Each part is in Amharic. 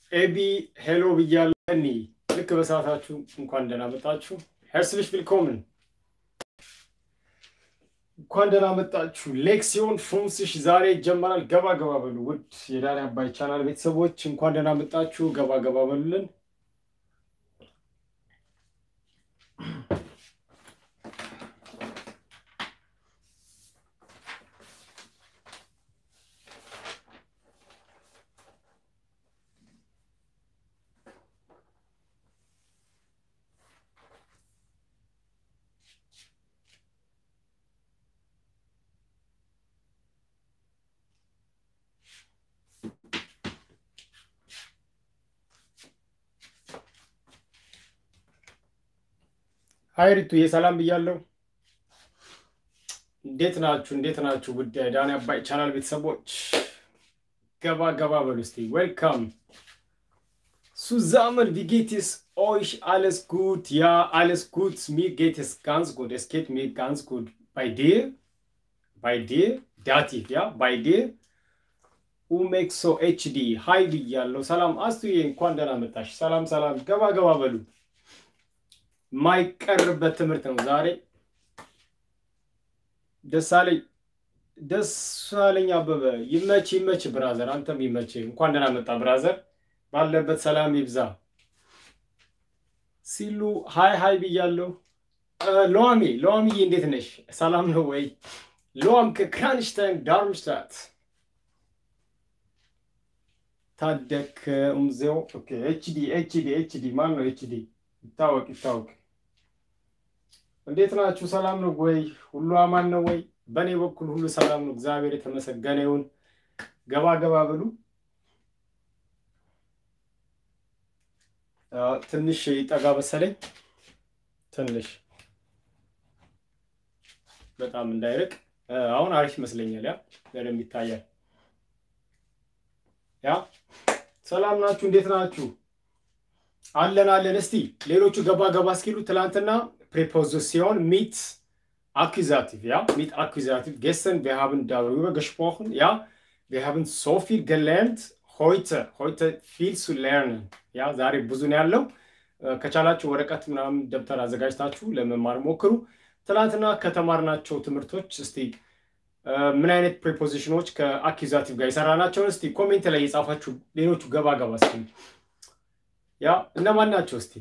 ኤቢ ሄሎ ብያለሁ። እኒ ልክ በሰዓታችሁ እንኳን ደህና መጣችሁ። ሄርስልሽ ቪልኮምን እንኳን ደህና መጣችሁ። ሌክሲዮን ፍሩንስሽ ዛሬ ይጀመራል። ገባ ገባ በሉ ውድ የዳኒ አባይ ቻናል ቤተሰቦች እንኳን ደህና መጣችሁ። ገባ ገባ በሉልን። ሀይሪቱ የሰላም ብያለሁ። እንዴት ናችሁ? እንዴት ናችሁ? ውድ የዳኒ አባይ ቻናል ቤተሰቦች ገባ ገባ በሉ እስቲ። ዌልካም ሱዛመን ቪጌትስ ኦይሽ አለስ ጉድ ያ አለስ ጉድ ሚር ጌትስ ጋንስ ጉድ es geht mir ganz gut bei dir bei dir ዳቲቭ ያ ባይ ዴር ኡሜክሶ ኤችዲ ሀይ ብያለሁ። ሰላም አስቱዬ እንኳን ደህና መጣሽ። ሰላም ሰላም፣ ገባ ገባ በሉ የማይቀርበት ትምህርት ነው ዛሬ። ደሳለኝ ደሳለኝ አበበ ይመች ይመች ብራዘር፣ አንተም ይመች። እንኳን ደህና መጣ ብራዘር፣ ባለበት ሰላም ይብዛ። ሲሉ ሀይ ሀይ ብያለሁ። ሎሚ ሎሚዬ እንዴት ነሽ? ሰላም ነው ወይ? ሎም ከክራንሽታይን ዳርምሽታት ታደክ ኡምዜው ኤችዲ ኤችዲ ኤችዲ ማን ነው ኤችዲ? ይታወቅ ይታወቅ። እንዴት ናችሁ? ሰላም ነው ወይ? ሁሉ አማን ነው ወይ? በእኔ በኩል ሁሉ ሰላም ነው፣ እግዚአብሔር የተመሰገነ ይሁን። ገባ ገባ ብሉ። ትንሽ ይጠጋ መሰለኝ፣ ትንሽ በጣም እንዳይርቅ። አሁን አሪፍ ይመስለኛል። ያ በደንብ ይታያል። ያ ሰላም ናችሁ? እንዴት ናችሁ? አለን አለን። እስቲ ሌሎቹ ገባ ገባ እስኪሉ ትላንትና ፕሬፖዚሲዮን ሚት አኩዛቲቭ ያ ሚት አኩዛቲቭ gestern wir haben darüber gesprochen ja wir haben so viel gelernt heute heute viel zu lernen ያ ዛሬ ብዙ ነው ያለው ከቻላችሁ ወረቀት ምናምን ደብተር አዘጋጅታችሁ ለመማር ሞክሩ ትላንትና ከተማርናቸው ትምህርቶች እስቲ ምን አይነት ፕሪፖዚሽኖች ከአኪዛቲቭ ጋር የሰራናቸውን እስቲ ኮሜንት ላይ የጻፋችሁ ሌሎቹ ገባ ገባ እስኪ ያ እነማን ናቸው እስቲ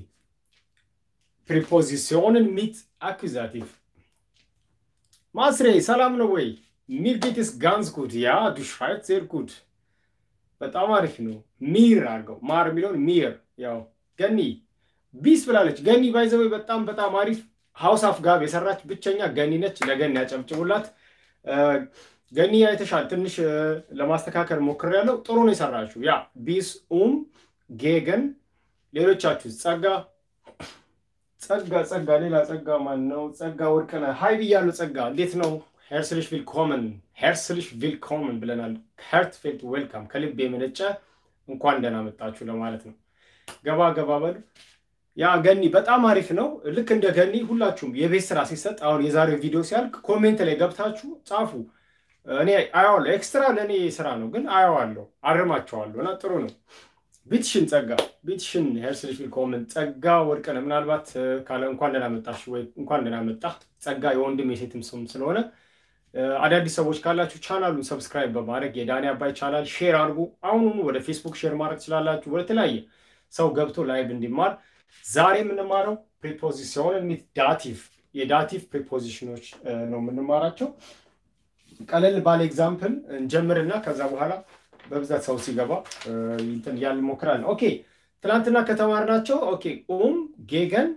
ፕሪፖዚሲዮንን ሚት አኩዛቲቭ ማስሬ ሰላም ነው ወይ ሚር ጌትስ ጋንስ ጉድ ያ ዱ ሽራይት ዜር ጉድ በጣም አሪፍ ነው ሚር አድርገው ማር የሚለውን ሚር ያው ገኒ ቢስ ብላለች ገኒ ባይዘወይ በጣም በጣም አሪፍ ሀውስ አፍ ጋብ የሰራች ብቸኛ ገኒ ነች ለገኒ ያጨብጭቡላት ገኒ አይተሻል ትንሽ ለማስተካከል ሞክሬያለሁ ጥሩ ነው የሰራችው ያ ቢስ ኡም ጌገን ሌሎቻችሁ ጸጋ ጸጋ ጸጋ ሌላ ጸጋ ማን ነው? ጸጋ ወርቅነህ ሀይ ብያለሁ። ጸጋ እንዴት ነው? ሄርስልሽ ቪልኮመን ሄርስልሽ ቪልኮመን ብለናል። ሄርትፌልት ዌልካም ከልብ የመነጨ እንኳን ደህና መጣችሁ ለማለት ነው። ገባ ገባ በሉ። ያ ገኒ በጣም አሪፍ ነው። ልክ እንደ ገኒ ሁላችሁም የቤት ስራ ሲሰጥ አሁን የዛሬው ቪዲዮ ሲያልቅ ኮሜንት ላይ ገብታችሁ ጻፉ። እኔ አየዋለሁ። ኤክስትራ ለእኔ ስራ ነው ግን አየዋለሁ፣ አርማቸዋለሁ እና ጥሩ ነው። ቢትሽን ጸጋ ቢትሽን ሄርስልሽ ቪልኮመን ጸጋ ወርቅነህ ምናልባት ካለ እንኳን ደህና መጣሽ ወይ እንኳን ደህና መጣ ጸጋ የወንድም የሴትም ስም ስለሆነ አዳዲስ ሰዎች ካላችሁ ቻናሉን ሰብስክራይብ በማድረግ የዳኒ አባይ ቻናል ሼር አድርጉ። አሁኑኑ ወደ ፌስቡክ ሼር ማድረግ ትችላላችሁ። ወደ ተለያየ ሰው ገብቶ ላይቭ እንዲማር ዛሬ የምንማረው ፕሪፖዚሲዮን ሚት ዳቲቭ የዳቲቭ ፕሪፖዚሽኖች ነው የምንማራቸው። ቀለል ባለ ኤግዛምፕል እንጀምርና ከዛ በኋላ በብዛት ሰው ሲገባ እንትን እያልን እንሞክራለን። ኦኬ ትናንትና ከተማርናቸው ኦኬ ኡም ጌገን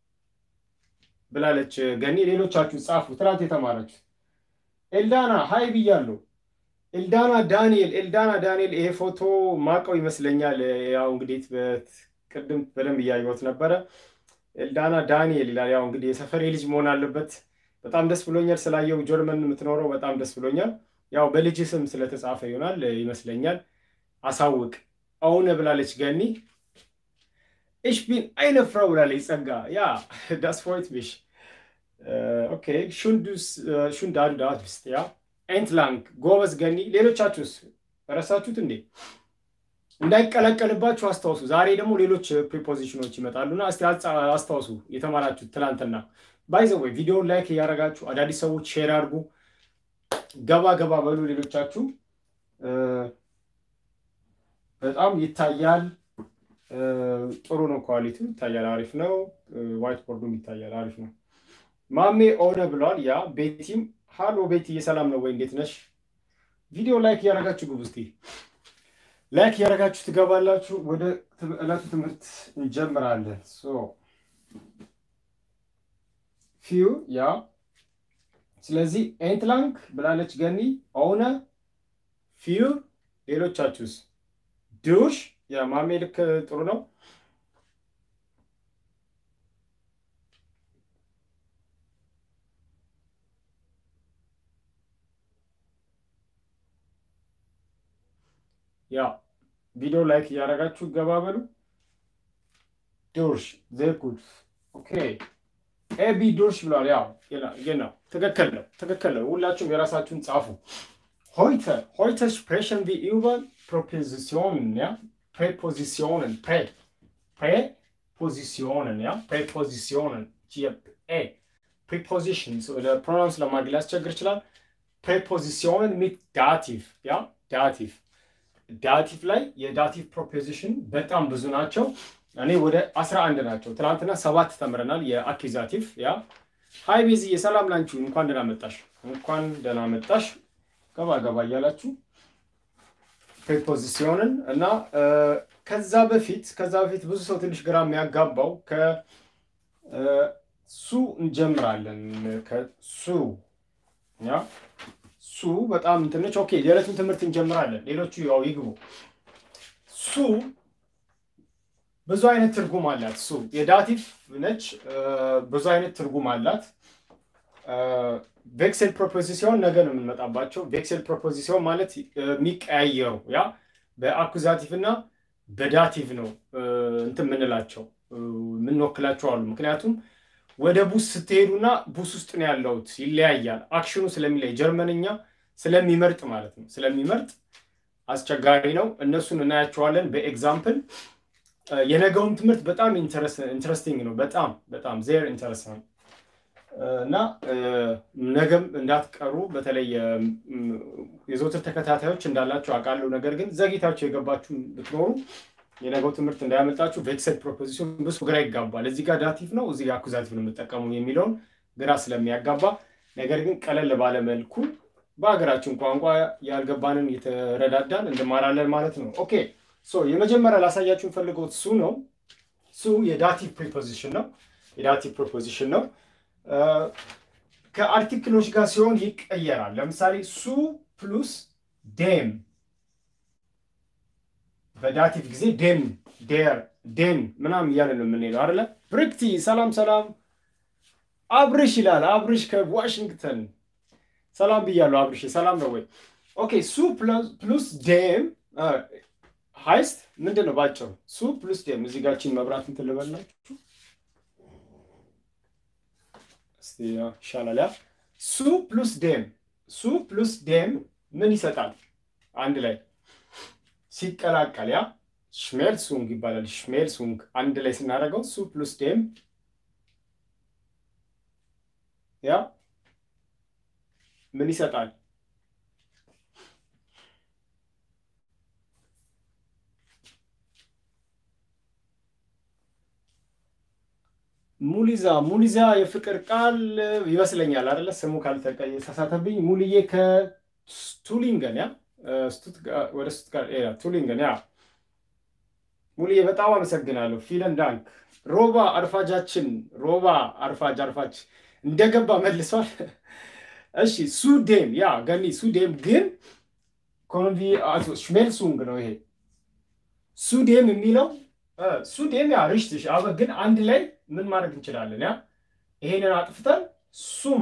ብላለች ገኒ። ሌሎቻችሁ ጻፉ። ትናንት የተማራችሁ ኤልዳና ሀይ ብያለሁ። ኤልዳና ዳንኤል ኤልዳና ዳንኤል ይሄ ፎቶ ማቀው ይመስለኛል። ያው እንግዲህ ቅድም በደንብ እያየሁት ነበረ። ኤልዳና ዳንኤል ይላል። ያው እንግዲህ የሰፈሬ ልጅ መሆን አለበት። በጣም ደስ ብሎኛል ስላየው። ጀርመን የምትኖረው በጣም ደስ ብሎኛል። ያው በልጅ ስም ስለተጻፈ ይሆናል ይመስለኛል። አሳውቅ አሁነ ብላለች ገኒ። እሽ ቢን አይነ ፍራው ብላለች ጸጋ። ያ ዳስ ፎይት ቢሽ ኦኬ ሹን ዳዱ ዳት ብስት ያ ኤንትላንግ ጎበዝ ገኒ። ሌሎቻችሁስ ረሳችሁት እንዴ? እንዳይቀላቀልባችሁ አስታውሱ። ዛሬ ደግሞ ሌሎች ፕሪፖዚሽኖች ይመጣሉና እስቲ አስታውሱ የተማራችሁት ትላንትና። ባይዘወይ ቪዲዮውን ላይክ እያደረጋችሁ አዳዲስ ሰዎች ሼር አድርጉ። ገባ ገባ በሉ ሌሎቻችሁ። በጣም ይታያል። ጥሩ ነው። ኳሊቲው ይታያል። አሪፍ ነው። ዋይት ቦርዱም ይታያል። አሪፍ ነው። ማሜ ኦነ ብሏል። ያ ቤቲም ሃሎ ቤትዬ፣ ሰላም ነው ወይ? እንዴት ነሽ? ቪዲዮ ላይክ እያደረጋችሁ ግቡ እስቲ ላይክ እያደረጋችሁ ትገባላችሁ። ወደ ዕለቱ ትምህርት እንጀምራለን። ፊው ያ ስለዚህ ኤንትላንክ ብላለች ገኒ ኦነ ፊው ሌሎቻችሁስ? ዱሽ የማሜ ልክ ጥሩ ነው። ያ ቪዲዮ ላይክ እያደረጋችሁ ገባበሉ። ዱርሽ ዘኩት ኦኬ ኤቢ ዱርሽ ብሏል። ያው ነው ትክክል ነው ትክክል ነው። ሁላችሁም የራሳችሁን ጻፉ። ሆይተ ሆይተ ስፕሬሽን ቪ ዩቨን ፕሮፖዚሲዮንን ያ ፕሬፖዚሲዮንን ፕሬ ፕሬፖዚሲዮንን ያ ፕሬፖዚሲዮንን ኤ ፕሪፖዚሽን ፕሮናንስ ለማድረግ ሊያስቸግር ይችላል። ፕሬፖዚሲዮንን ሚት ዳቲቭ ያ ዳቲቭ ዳቲቭ ላይ የዳቲቭ ፕሮፖዚሽን በጣም ብዙ ናቸው። እኔ ወደ አስራ አንድ ናቸው። ትናንትና ሰባት ተምረናል። የአኪዛቲቭ ያ ሀይ ቤዝዬ ሰላም ላንቺ፣ እንኳን ደህና መጣሽ፣ እንኳን ደህና መጣሽ። ገባ ገባ እያላችሁ ፕሪፖዚሲዮንን እና ከዛ በፊት ከዛ በፊት ብዙ ሰው ትንሽ ግራ የሚያጋባው ከሱ እንጀምራለን። ከሱ ያ ሱ በጣም ትንሽ ኦኬ። የዕለቱን ትምህርት እንጀምራለን። ሌሎቹ ያው ይግቡ። ሱ ብዙ አይነት ትርጉም አላት። ሱ የዳቲቭ ነች። ብዙ አይነት ትርጉም አላት። ቬክሴል ፕሮፖዚሲዮን ነገ ነው የምንመጣባቸው። ቬክሴል ፕሮፖዚሲዮን ማለት የሚቀያየሩ ያ በአኩዛቲቭ እና በዳቲቭ ነው እንትን የምንላቸው የምንወክላቸው አሉ። ምክንያቱም ወደ ቡስ ስትሄዱና ቡስ ውስጥ ነው ያለውት ይለያያል። አክሽኑ ስለሚለይ ጀርመንኛ ስለሚመርጥ ማለት ነው ስለሚመርጥ አስቸጋሪ ነው። እነሱን እናያቸዋለን በኤግዛምፕል። የነገውም ትምህርት በጣም ኢንተረስቲንግ ነው። በጣም በጣም ዜር ኢንተረስቲንግ እና ነገም እንዳትቀሩ። በተለይ የዘውትር ተከታታዮች እንዳላቸው አውቃለሁ። ነገር ግን ዘግይታችሁ የገባችሁ ብትኖሩ የነገው ትምህርት እንዳያመልጣችሁ። ቬክሰል ፕሮፖዚሽን ብዙ ግራ ይጋባል። እዚህ ጋር ዳቲቭ ነው፣ እዚህ ጋር አኩዛቲቭ ነው የምጠቀሙ የሚለውን ግራ ስለሚያጋባ፣ ነገር ግን ቀለል ባለ መልኩ በሀገራችን ቋንቋ ያልገባንን የተረዳዳን እንማራለን ማለት ነው። ኦኬ ሶ የመጀመሪያ ላሳያችሁ ፈልገው ሱ ነው። ሱ የዳቲቭ ፕሪፖዚሽን ነው። የዳቲቭ ፕሪፖዚሽን ነው። ከአርቲክሎች ጋር ሲሆን ይቀየራል። ለምሳሌ ሱ ፕሉስ ዴም በዳቲቭ ጊዜ ዴም ዴር ዴን ምናምን እያለ ነው የምንሄደው አይደለ? ብርክቲ ሰላም ሰላም። አብርሽ ይላል አብርሽ ከዋሽንግተን ሰላም ብያለሁ። አብርሽ ሰላም ነው ወይ? ኦኬ ሱ ፕሉስ ዴም ሀይስት ምንድን ነው ባጭሩ? ሱ ፕሉስ ዴም እዚህ ጋችን መብራት እንትን ልበላችሁ ይሻላል። ያ ሱ ፕሉስ ዴም ሱ ፕሉስ ዴም ምን ይሰጣል? አንድ ላይ ሲቀላቀል ያ ሽሜልሱንግ ይባላል። ሽሜልሱንግ አንድ ላይ ስናደርገው ሱ ፕሉስ ዴም ያ ምን ይሰጣል? ሙሊዛ ሙሊዛ የፍቅር ቃል ይመስለኛል አይደለ? ስሙ ካልተሳሳተብኝ ሙልዬ ከቱሊንገን ያ ወደ ስቱትጋርት ቱሊንገን ያ ሙልዬ በጣም አመሰግናለሁ። ፊለን ዳንክ ሮባ አርፋጃችን ሮባ አርፋጅ አርፋጅ እንደገባ መልሷል። እሺ ሱዴም ያ ገኒ ሱዴም ግን ኮንቪ ሽሜልሱንግ ነው ይሄ ሱዴም የሚለው ሱዴም ያ ሪሽትሽ አበ ግን አንድ ላይ ምን ማድረግ እንችላለን? ያ ይሄንን አጥፍተን ሱም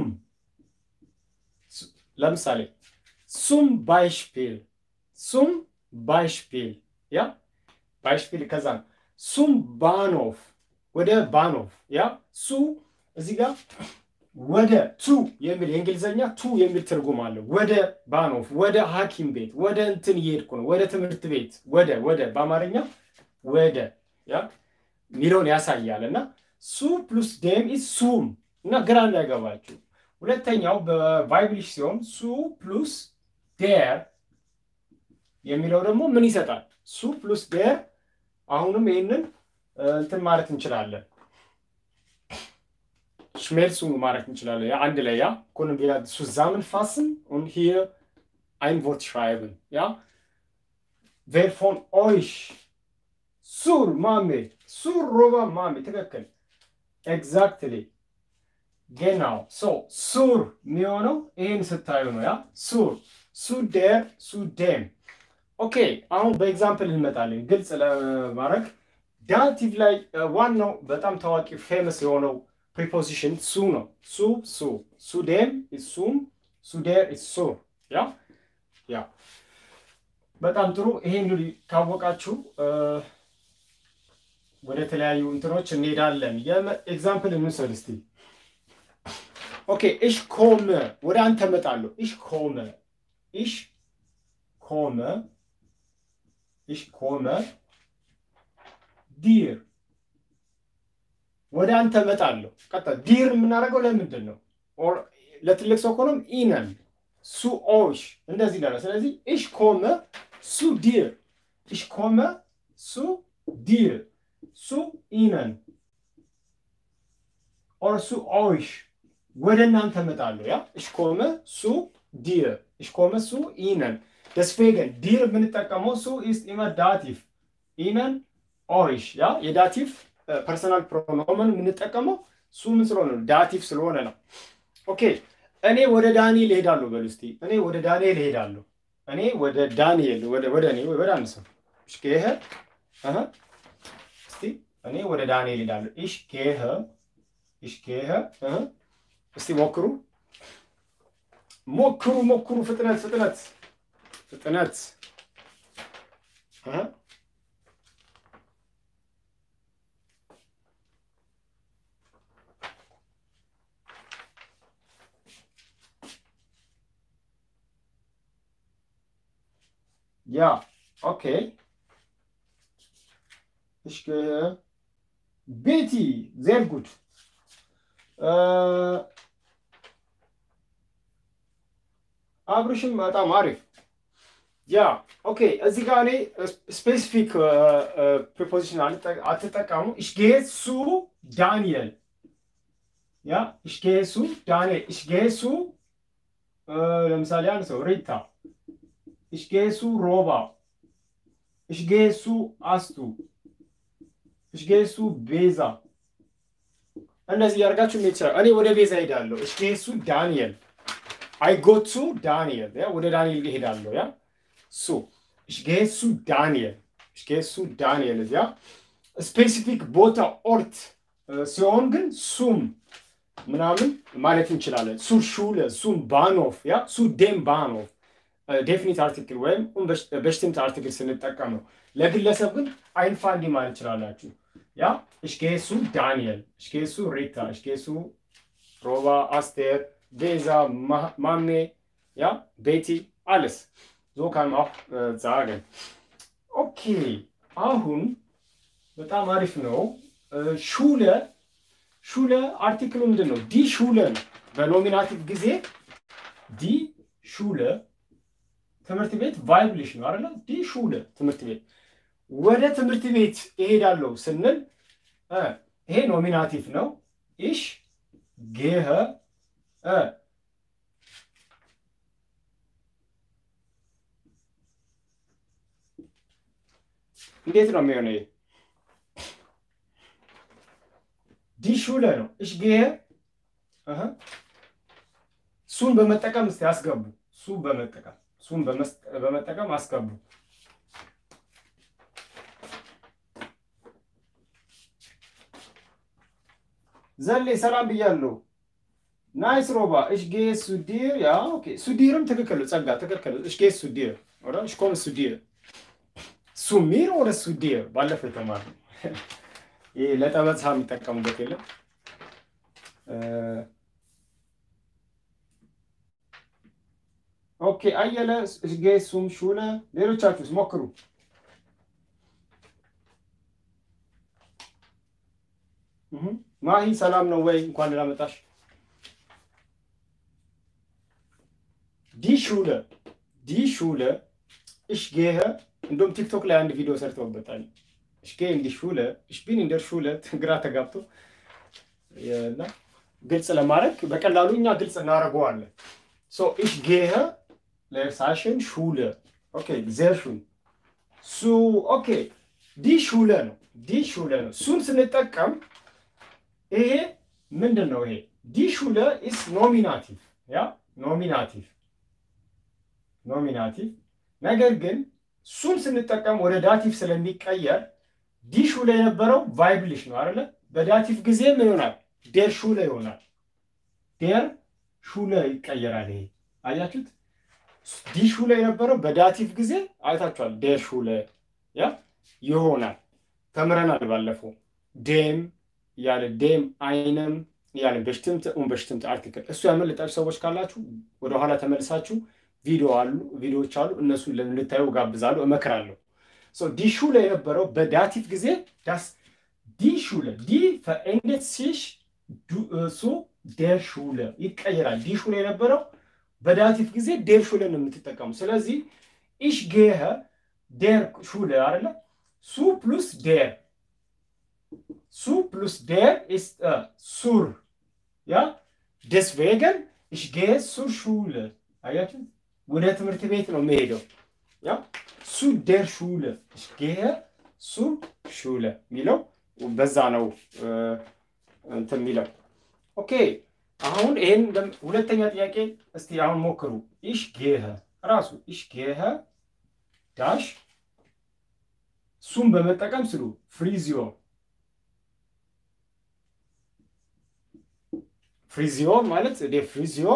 ለምሳሌ ሱም ባይሽፒል ሱም ባይሽፒል ያ ባይሽፒል ከዛ ሱም ባኖፍ ወደ ባኖፍ ያ ሱ እዚህ ጋር ወደ ቱ የሚል የእንግሊዝኛ ቱ የሚል ትርጉም አለው። ወደ ባኖፍ፣ ወደ ሐኪም ቤት፣ ወደ እንትን እየሄድኩ ነው፣ ወደ ትምህርት ቤት፣ ወደ ወደ በአማርኛ ወደ ያ ሚለውን ያሳያል እና ሱ ፕሉስ ዴም ኢዝ ሱም እና ግራ እንዳይገባችሁ። ሁለተኛው በቫይብሊሽ ሲሆን ሱ ፕሉስ ዴር የሚለው ደግሞ ምን ይሰጣል? ሱ ፕሉስ ዴር አሁንም ይህንን እንትን ማለት እንችላለን schmelzu ማለት እንችላለን። ያ አንድ ላይ ያ können wir zusammenfassen und hier ein Wort schreiben. Ja? Wer von euch sur Mami, sur Roba Mami, ትክክል exactly genau so sur የሚሆነው ይህን ስታዩ ነው። ያ ሱር ሱ ዴር ሱ ዴም ኦኬ። አሁን በኤግዛምፕል እንመጣለን ግልጽ ለማድረግ ዳቲቭ ላይ ዋናው በጣም ታዋቂ ፌመስ የሆነው ፕሪፖዚሽን ሱ ነው። ሱ ሱ ሱ ዴም ሱም ሱ ዴር ሱር ያ ያ በጣም ጥሩ። ይሄ እንግዲህ ካወቃችሁ ወደ ተለያዩ እንትኖች እንሄዳለን። ኤግዛምፕል እንውሰድ እስቲ። ኦኬ እሽ ኮመ ወደ አንተ እመጣለሁ። እሽ ኮመ እሽ ኮመ እሽ ኮመ ዲር ወደ አንተ እመጣለሁ። ቀጣ ዲር የምናደርገው ለምንድን ነው? ለትልቅ ሰው ከሆነም ኢነን ሱ ኦሽ እንደዚህ ላለ። ስለዚህ እሽ ኮመ ሱ ዲር፣ እሽ ኮመ ሱ ዲር፣ ሱ ኢነን ኦር ሱ ኦሽ ወደ እናንተ እመጣለሁ። ያ እሽ ኮመ ሱ ዲር፣ እሽ ኮመ ሱ ኢነን። deswegen ዲር የምንጠቀመው ሱ ኢስት ኢመር ዳቲቭ ኢነን ኦይሽ ያ የዳቲቭ ፐርሰናል ፕሮኖመን የምንጠቀመው ሱ ምን ስለሆነ ነው? ዳቲቭ ስለሆነ ነው። ኦኬ እኔ ወደ ዳንኤል እሄዳለሁ በሉ እስቲ። እኔ ወደ ዳንኤል እሄዳለሁ። እኔ ወደ ዳንኤል ወደ ወደ እኔ ወደ አንድ ሰው እሽ ጌሄ አሃ እስቲ እኔ ወደ ዳንኤል እሄዳለሁ። እሽ ጌሄ እሽ ጌሄ አሃ እስቲ ሞክሩ ሞክሩ ሞክሩ። ፍጥነት ፍጥነት ፍጥነት አሃ Ja, okay. Ich gehe. Betty, sehr gut. አብርሽም በጣም አሪፍ። ያ ኦኬ። እዚህ ጋር እኔ ስፔሲፊክ ፕሪፖዚሽን አትጠቀሙ። ich gehe zu Daniel. ያ ich gehe zu Daniel. ich gehe zu ለምሳሌ አንድ ሰው ሪታ ich gehe zu Roba. Ich gehe zu Astu. Ich gehe zu Beza. እንደዚህ ያደርጋችሁ ሜት ይችላል። እኔ ወደ ቤዛ ሄዳለሁ። ich gehe zu Daniel. I go to Daniel. ያ ወደ ዳንኤል ሄዳለሁ። ያ ሱ ich gehe zu Daniel. ich gehe zu Daniel. ያ ስፔሲፊክ ቦታ ኦርት ሲሆን ግን ሱም ምናምን ማለት እንችላለን። ሱ ሹለ ሱም ባኖፍ ያ ሱ ዴም ባኖፍ ዴፊኒት አርቲክል ወይም በሽቲምት አርቲክል ስንጠቀም ነው። ለግለሰብ ግን አይንፋንዲ ማለት ይችላላችሁ። ያ እሽጌሱ ዳንኤል፣ እሽጌሱ ሪታ፣ እሽጌሱ ሮባ፣ አስቴር፣ ቤዛ፣ ማሜ፣ ያ ቤቲ አለስ ዞ ካን auch sagen ኦኬ። አሁን በጣም አሪፍ ነው። ሹለ ሹለ አርቲክሉ ምንድን ነው? ዲ ሹለ ነው። በኖሚናቲቭ ጊዜ ዲ ሹለ ትምህርት ቤት ቫይብሊሽ ነው አይደለ? ዲ ሹለ ትምህርት ቤት ወደ ትምህርት ቤት እሄዳለሁ ስንል ይሄ ኖሚናቲቭ ነው። ኢሽ ጌኸ እንዴት ነው የሚሆነው? ዲ ሹለ ነው። ኢሽ ጌኸ ሱን በመጠቀም እስቲ አስገቡ። ሱ በመጠቀም ሱን በመጠቀም አስገቡ። ዘሌ ሰላም ብያለሁ። ናይስ ሮባ እሽ ጌ ሱዲር ያ ኦኬ ሱዲርም ትክክል ነው። ጸጋ ትክክል እሽ ጌ ሱዲር ኦራ እሽ ኮም ሱዲር ሱሚር ወደ ሱዲር ባለፈው የተማርነው ይሄ ለጠበሳ የሚጠቀሙበት የለም ኦኬ አየለ ጌ ሱም ሹለ ሌሎቻችሁስ ሞክሩ። ማሂ ሰላም ነው ወይ? እንኳን ደህና መጣሽ። ዲ ሹለ ዲ ሹለ እሽ ጌኸ እንደውም ቲክቶክ ላይ አንድ ቪዲዮ ሰርተውበታል። እሽ ጌ እንዲ ሹለ እሽ ቢን እንደር ሹለ ግራ ተጋብቶ እና ግልጽ ለማድረግ በቀላሉ እኛ ግልጽ እናደርገዋለን። ሶ እሽ ጌኸ ለሳሽን ሹለ ኦኬ ዜርሹን ሱ ኦኬ ዲ ሹለ ነው ዲ ሹለ ነው። ሱን ስንጠቀም ይሄ ምንድን ነው? ይሄ ዲ ሹለ ኢስ ኖሚናቲቭ ያ ኖሚናቲቭ ኖሚናቲቭ ነገር ግን ሱን ስንጠቀም ወደ ዳቲቭ ስለሚቀየር ዲ ሹለ የነበረው ቫይብልሽ ነው አይደለ? በዳቲቭ ጊዜ ምን ይሆናል? ዴር ሹለ ይሆናል። ዴር ሹለ ይቀየራል። ይሄ አያችሁት? ዲ ሹለ የነበረው በዳቲቭ ጊዜ አይታችኋል። ዴር ሹለ ያ ይሆናል። ተምረናል ባለፈው ዴም ያለ ዴም አይነም ያለ በሽትምት ኡን በሽትምት አርቲክል እሱ ያመለጣችሁ ሰዎች ካላችሁ ወደኋላ ተመልሳችሁ ቪዲዮ አሉ ቪዲዮዎች አሉ እነሱን ልታዩ ጋብዛለሁ፣ እመክራለሁ። ዲ ሹለ የነበረው በዳቲቭ ጊዜ ዳስ ዲ ሹለ ዲ ፈኤንዴት ሲሽ ሱ ዴር ሹለ ይቀየራል። ዲ ሹለ የነበረው በዳቲቭ ጊዜ ዴር ሹለ ነው የምትጠቀሙ። ስለዚህ ኢሽ ጌኸ ዴር ሹለ አይደለ ሱ ፕሉስ ዴር ሱ ፕሉስ ዴር ኢስ ሱር ያ ደስቬገን ኢሽ ጌ ሱር ሹለ አያችሁ ወደ ትምህርት ቤት ነው የሚሄደው። ያ ሱ ዴር ሹለ ኢሽ ጌ ሱር ሹለ የሚለው በዛ ነው እንትን የሚለው ኦኬ። አሁን ይሄን ሁለተኛ ጥያቄ እስቲ አሁን ሞክሩ። ኢሽ ጌኸ ራሱ ኢሽ ጌኸ ዳሽ ሱም በመጠቀም ስሉ ፍሪዚዮ ፍሪዚዮ ማለት ዴ ፍሪዚዮ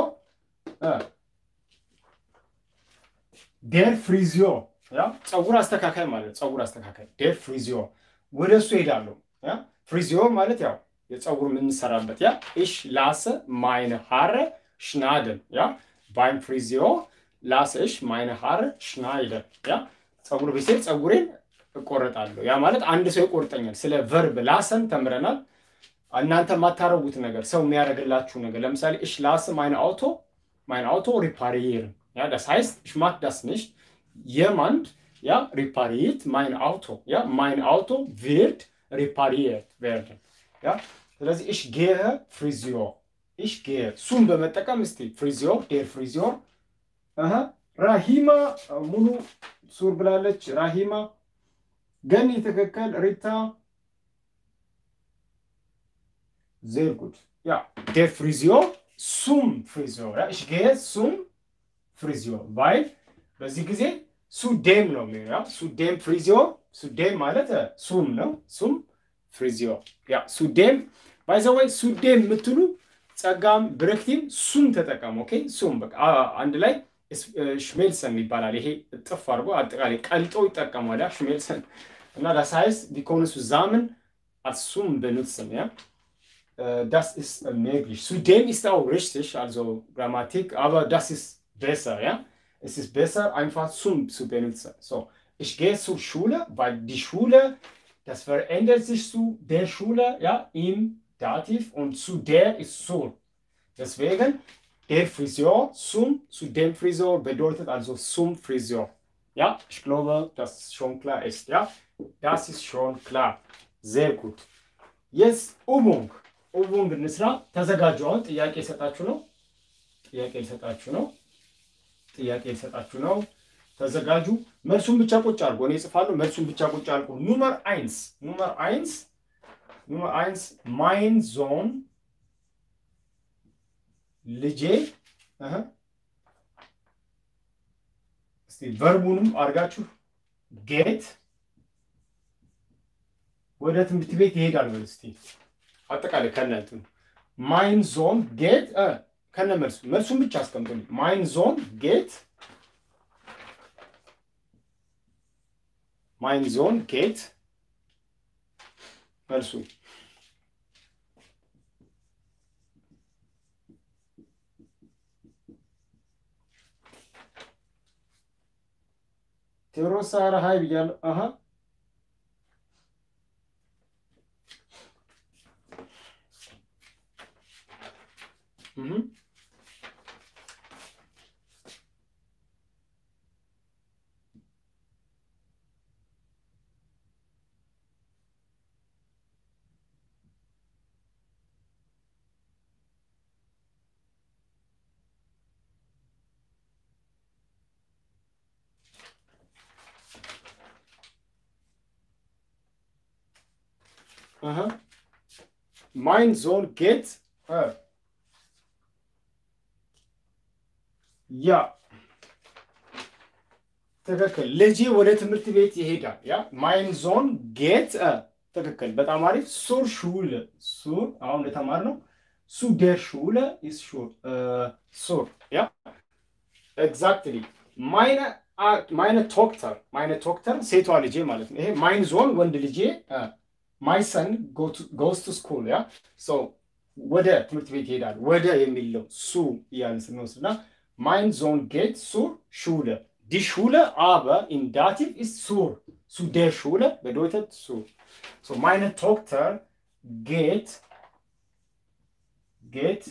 ዴር ፍሪዚዮ ያ ፀጉር አስተካካይ ማለት ፀጉር አስተካካይ ዴር ፍሪዚዮ ወደ እሱ ሄዳለሁ። ያ ፍሪዚዮ ማለት ያው የፀጉር የምንሰራበት ያ ኢሽ ላሰ ማይነ ሃረ ሽናደን ያ ባይም ፍሪዚዮ ላሰ ኢሽ ማይነ ሃረ ሽናይደን ያ ፀጉር ቤት ፀጉሬን እቆረጣለሁ። ያ ማለት አንድ ሰው ይቆርጠኛል። ስለ ቨርብ ላሰን ተምረናል። እናንተ የማታረጉት ነገር ሰው የሚያደርግላችሁ ነገር ለምሳሌ እሽ ላስ ማይን አውቶ ማይን አውቶ ሪፓሪየርን ያ das heißt ich mag das nicht jemand ja repariert mein Auto ja mein Auto wird repariert werden ja ስለዚህ ich gehe Friseur ich gehe ሱን በመጠቀም እስቲ ፍሪዚዮ ዴር ፍሪዚዮ አሃ ራሂማ ሙሉ ሱር ብላለች ራሂማ ገኒ ትክክል ሪታ Sehr gut. Ja, der Friseur zum Friseur. Ja, ich gehe zum Friseur, weil በዚህ ጊዜ ሱዴም ነው የሚሆነው። ያ ሱዴም ፍሪዚዮ ሱዴም ማለት ሱም ነው። ሱም ፍሪዚዮ ያ ሱዴም ባይዘወይ ሱዴም የምትሉ ጸጋም ብረክቲም ሱም ተጠቀሙ። ኦኬ ሱም በቃ አንድ ላይ ሽሜልሰን ይባላል። ይሄ እጥፍ አድርጎ አጠቃላይ ቀልጦ ይጠቀሟል። ያ ሽሜልሰን እና das heißt die können zusammen als Sum benutzen, ja das ist möglich. Zudem ist auch richtig, also Grammatik, aber das ist besser, ja. Es ist besser, einfach zum zu benutzen. So, ich gehe zur Schule, weil die Schule, das verändert sich zu der Schule, ja, im Dativ und zu der ist so. Deswegen, der Friseur zum, zu dem Friseur bedeutet also zum Friseur. Ja, ich glaube, das schon klar ist, ja. Das ist schon klar. Sehr gut. Jetzt Übung. ኡቡንግ እንስራ። ተዘጋጁ። አሁን ጥያቄ ሊሰጣችሁ ነው። ጥያቄ ሊሰጣችሁ ነው። ጥያቄ ሊሰጣችሁ ነው። ተዘጋጁ። መልሱን ብቻ ቁጭ አድርጎ እኔ እጽፋለሁ። መልሱን ብቻ ቁጭ አድርጎ ኑመር አይንስ ኑመር አይንስ ኑመር አይንስ ማይን ዞን ልጄ እስቲ ቨርቡንም አድርጋችሁ ጌት ወደ ትምህርት ቤት ይሄዳል በል እስቲ አጠቃላይ ከነ እንትኑ ማይን ዞን ጌት ከነ መልሱ መልሱን ብቻ አስቀምጡልኝ። ማይን ዞን ጌት ማይን ዞን ጌት መልሱ ቴዎድሮስ ኧረ ሀይ ብያለሁ። አሀ እህ አሀ ማይን ዞን ጌት ያ ትክክል። ልጄ ወደ ትምህርት ቤት ይሄዳል። ያ ማይን ዞን ጌት ትክክል። በጣም አሪፍ። ሱር ሹለ ሱር አሁን እንደተማር ነው። ሱ ዴር ሹለ ኢስ ሹር ሱር ያ ኤግዛክትሊ ማይነ ማይነ ቶክተር ማይነ ቶክተር ሴቷ ልጄ ማለት ነው። ይሄ ማይን ዞን ወንድ ልጄ ማይ ሰን ጎስ ቱ ስኩል ያ ሶ ወደ ትምህርት ቤት ይሄዳል። ወደ የሚለው ሱ እያልን ስንወስድ እና ማይን ዞን ጌት ሱር ሹለ ዲ ሹለ አበ ኢን ዳቲቭ ኢስ ሱር ሱ ዴር ሹለ bedeutet ሱር ሶ ማይነ ቶክተር ጌት ጌት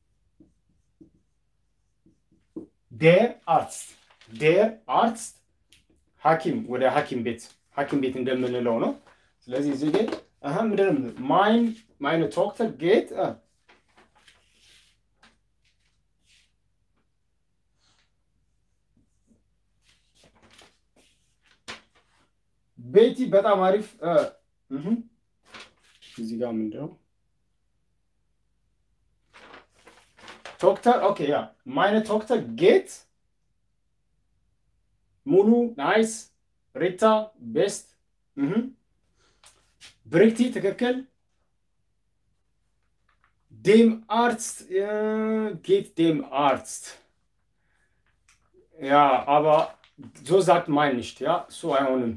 ዴር አርትስ ዴር አርትስ ሐኪም ወደ ሐኪም ቤት ሐኪም ቤት እንደምንለው ነው። ስለዚህ እዚህ ግን አሀ ምንድን ነው ማይን ማይነ ቶክተር ጌት ቤቲ በጣም አሪፍ እዚህ ጋር ምንድን ነው ቶክተር ኦኬ ያ ማይነ ቶክተር ጌት ሙሉ ናይስ ሪታ ቤስት ብሪክቲ ትክክል ዴም አርትስ ጌት ዴም አርትስ ያ አባ ዞ ዛት ማይን ንሽት ያ እሱ አይሆንም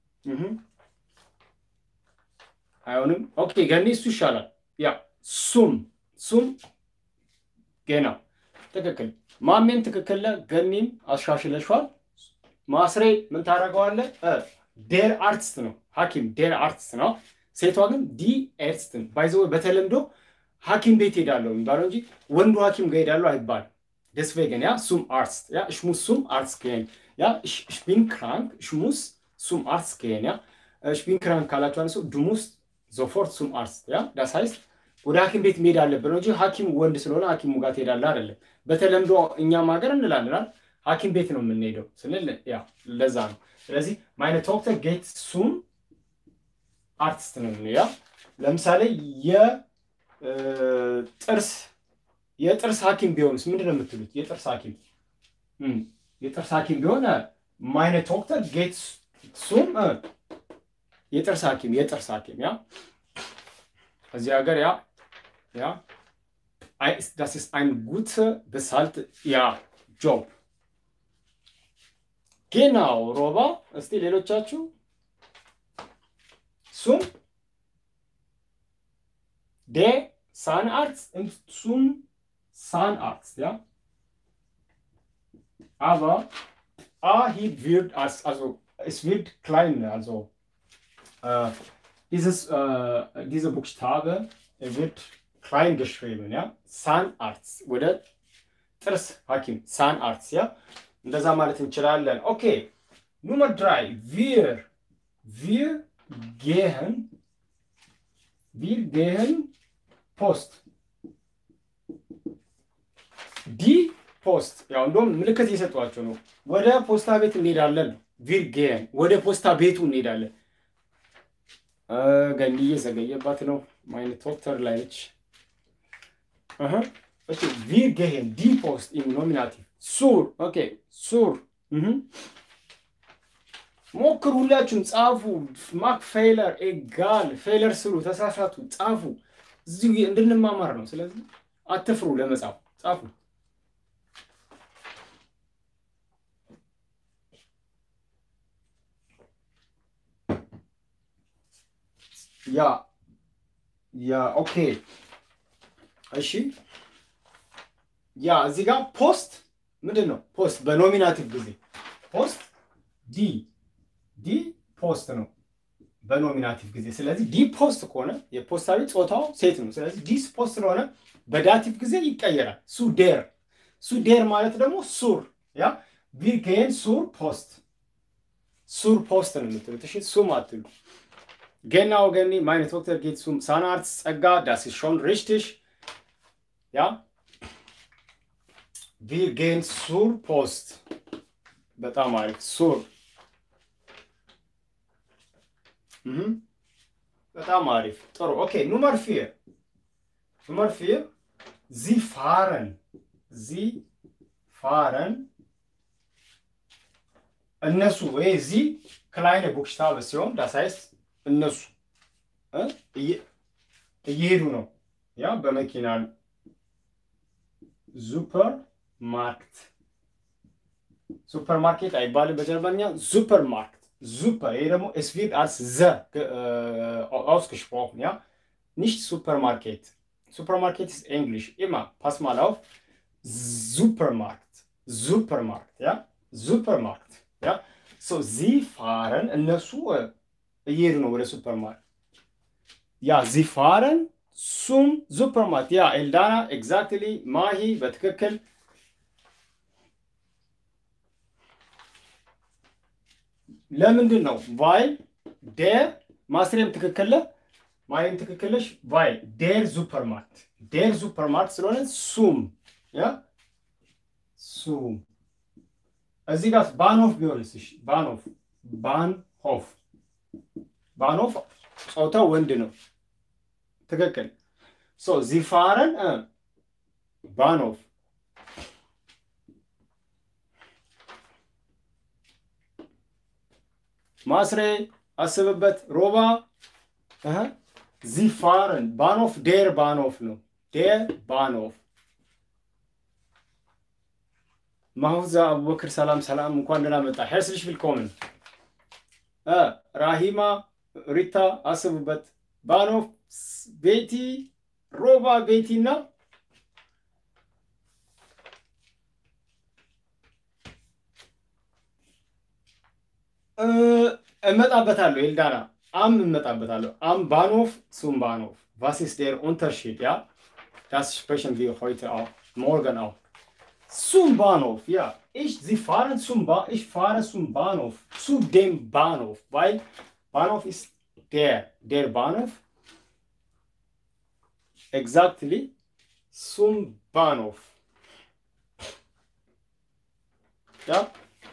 አይሆንም ኦኬ ገኒ እሱ ይሻላል ያ ሱም ሱም ጌና ትክክል ማሜን ትክክል ገኒም አሻሽለሿል ማስሬ ምን ታደርገዋለህ ዴር አርትስት ነው ሐኪም ዴር አርትስት ነው። ሴቷ ግን ዲ ኤርስትን ባይዘ በተለምዶ ሐኪም ቤት ሄዳለሁ የሚባለው እንጂ ወንዱ ሐኪም ጋር ሄዳለሁ አይባልም። deswegen ja zum Arzt ja ich muss zum Arzt gehen ja ich, ich bin krank ich muss zum Arzt gehen ja ich bin krank ካላችሁ አንሱ du musst sofort zum Arzt ja das heißt ወደ ሐኪም ቤት መሄድ አለብን እንጂ ሐኪም ወንድ ስለሆነ ሐኪሙ ጋር ትሄዳለህ አይደለም። በተለምዶ እኛም ሀገር እንላለን ሐኪም ቤት ነው የምንሄደው ስንል ያ ለዛ ነው። ስለዚህ ማይነ ቶክተር ጌት ሱም አርቲስት ነው ያ ለምሳሌ የጥርስ የጥርስ ሐኪም ቢሆንስ ምንድን ነው የምትሉት? የጥርስ ሐኪም የጥርስ ሐኪም ቢሆን ማይነ ቶክተር ጌት ሱም የጥርስ ሐኪም የጥርስ ሐኪም ያ እዚህ ሀገር ያ ያ das ist ein guter bezahlt ja ጆብ ጌናው ሮባ እስቲ ሌሎቻችሁ ሱም ዴ Zahnarzt und zum Zahnarzt, ja. Aber A hier wird als, also es wird kleiner, also äh, dieses, äh, dieser Buchstabe wird klein geschrieben, ja. Zahnarzt oder ጥርስ ሐኪም ሳንአርትስ ያ እንደዛ ማለት እንችላለን። ኦኬ ኑመር ድራይ ቪር ቪር ጌህን ቪር ጌህን ፖስት ዲ ፖስት ያው እንደውም ምልክት እየሰጧቸው ነው። ወደ ፖስታ ቤት እንሄዳለን ነው። ቪር ጌህን ወደ ፖስታ ቤቱ እንሄዳለን። ገንዲ እየዘገየባት ነው። ማይነ ቶክተር ላይ ነች። Okay, wir gehen die Post im Nominativ. Sur, okay, sur. ሞክሩ፣ ሁላችሁም ጻፉ። ማክ ፌለር ኤጋል ፌለር ስሩ፣ ተሳሳቱ፣ ጻፉ። እዚሁ እንድንማማር ነው። ስለዚህ አትፍሩ ለመጻፍ ጻፉ። ያ ያ ኦኬ እሺ ያ እዚህ ጋር ፖስት ምንድን ነው? ፖስት በኖሚናቲቭ ጊዜ ፖስት ዲ ዲ ፖስት ነው በኖሚናቲቭ ጊዜ። ስለዚህ ዲ ፖስት ከሆነ የፖስታዊ ጾታው ሴት ነው። ስለዚህ ዲ ፖስት ስለሆነ በዳቲቭ ጊዜ ይቀየራል። ሱ ዴር ሱ ዴር ማለት ደግሞ ሱር ያ ቪር ጌን ሱር ፖስት ሱር ፖስት ነው የምትሉት። እሺ ሱም አትሉ። ጌና ወገኒ ማይነ ዶክተር ጌት ሱም ሳናርት ጸጋ ዳስ ሾን ሪሽቲሽ ያ ቪር ጌን ሱር ፖስት በጣም አሪፍ ሱር በጣም አሪፍ ጥሩ። ኦኬ ኑመር ፊር ኑመር ፊር ዚ ፋረን ዚ ፋረን እነሱ ወይ ዚ ክላይነ ቡክሽታበ ሲሆን ዳሳይስ እነሱ እየሄዱ ነው። ያ በመኪና ሱፐር ማርክት ሱፐር ማርኬት አይባልም በጀርመንኛ ሱፐር ማርክት super. ይሄ ደግሞ es wird als ze ausgesprochen, ja? Nicht Supermarket. Supermarket ist Englisch. Immer. Pass mal auf. Supermarkt. Supermarkt, ja? Supermarkt, ja? So, sie fahren እነሱ እየሄዱ ነው ወደ ሱፐርማርኬት። ያ sie fahren zum Supermarkt. ያ ኤልዳና ኤግዛክትሊ ማሂ በትክክል ለምንድን ነው ቫይል ዴር ማስሬም ትክክለ ማይም ትክክለሽ ቫይል ዴር ሱፐርማርት ዴር ሱፐርማርት ስለሆነ ሱም ያ ሱም እዚህ ጋር ባንሆፍ ቢሆንስ እሺ ባንሆፍ ባንሆፍ ባንሆፍ ጾታው ወንድ ነው ትክክል ሶ ዚፋረን ባንሆፍ ማስሬ አስብበት። ሮባ ዚፋረን ባኖፍ ዴር ባኖፍ ነው። ዴር ባኖፍ ማሁዛ አቡበክር ሰላም ሰላም፣ እንኳን ደህና መጣ። ሄርስልሽ ቪልኮምን ራሂማ ሪታ አስቡበት። ባኖፍ ቤቲ ሮባ ቤቲ እና እመጣበታለሁ ኤልዳና አም እመጣበታለሁ አም ባኖፍ ሱም ባኖፍ was ist der Unterschied ja das sprechen wir heute auch morgen auch zum Bahnhof ja ich sie fahren zum ba ich fahre zum Bahnhof zu dem Bahnhof weil Bahnhof ist der der Bahnhof exactly zum Bahnhof ja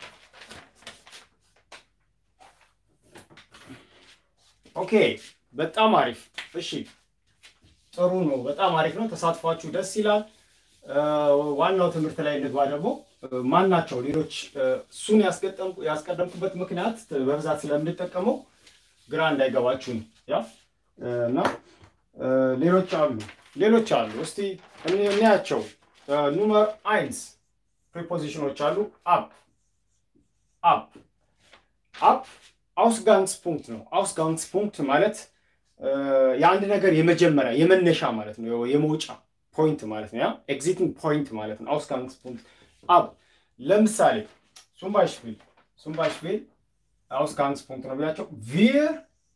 ኦኬ በጣም አሪፍ። እሺ ጥሩ ነው። በጣም አሪፍ ነው። ተሳትፏችሁ ደስ ይላል። ዋናው ትምህርት ላይ እንግባ። ደግሞ ማን ናቸው ሌሎች? እሱን ያስቀደምኩበት ምክንያት በብዛት ስለምንጠቀመው ግራ እንዳይገባችሁ ነው። ያ እና ሌሎች አሉ ሌሎች አሉ። እስቲ እንያቸው። ኑመር አይንስ ፕሪፖዚሽኖች አሉ። አፕ አፕ አፕ አውስጋንግስፑንክት ነው። አውስጋንግስፑንክት ማለት የአንድ ነገር የመጀመሪያ የመነሻ ማለት ነው፣ የመውጫ ፖይንት ማለት ነው። ያ ኤግዚቲንግ ፖይንት ማለት ነው። አውስጋንግስፑንክት አብ ለምሳሌ ሱምባይሽቪል ሱምባይሽቪል አውስጋንግስፑንክት ነው ብላቸው ቪር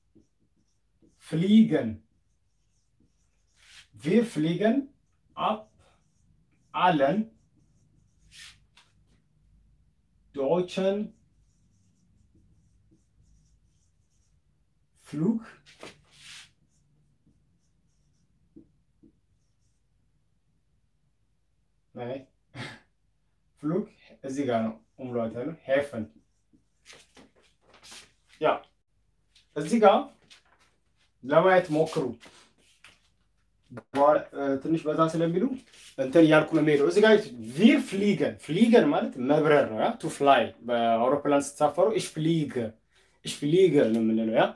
ፍሊገን ቪር ፍሊገን አፕ አለን ዶይቸን Flug Nein. Flug እዚህ ጋር ነው ኡምሏት ያለው ሄፈን ያ እዚህ ጋር ለማየት ሞክሩ። ትንሽ በዛ ስለሚሉ እንትን እያልኩ ነው የሚሄደው። እዚህ ጋር ቪር ፍሊገን ፍሊገን ማለት መብረር ነው። ያ ቱ ፍላይ በአውሮፕላን ስትሳፈሩ ኢሽ ፍሊገ ኢሽ ፍሊገ ነው የምንለው ያ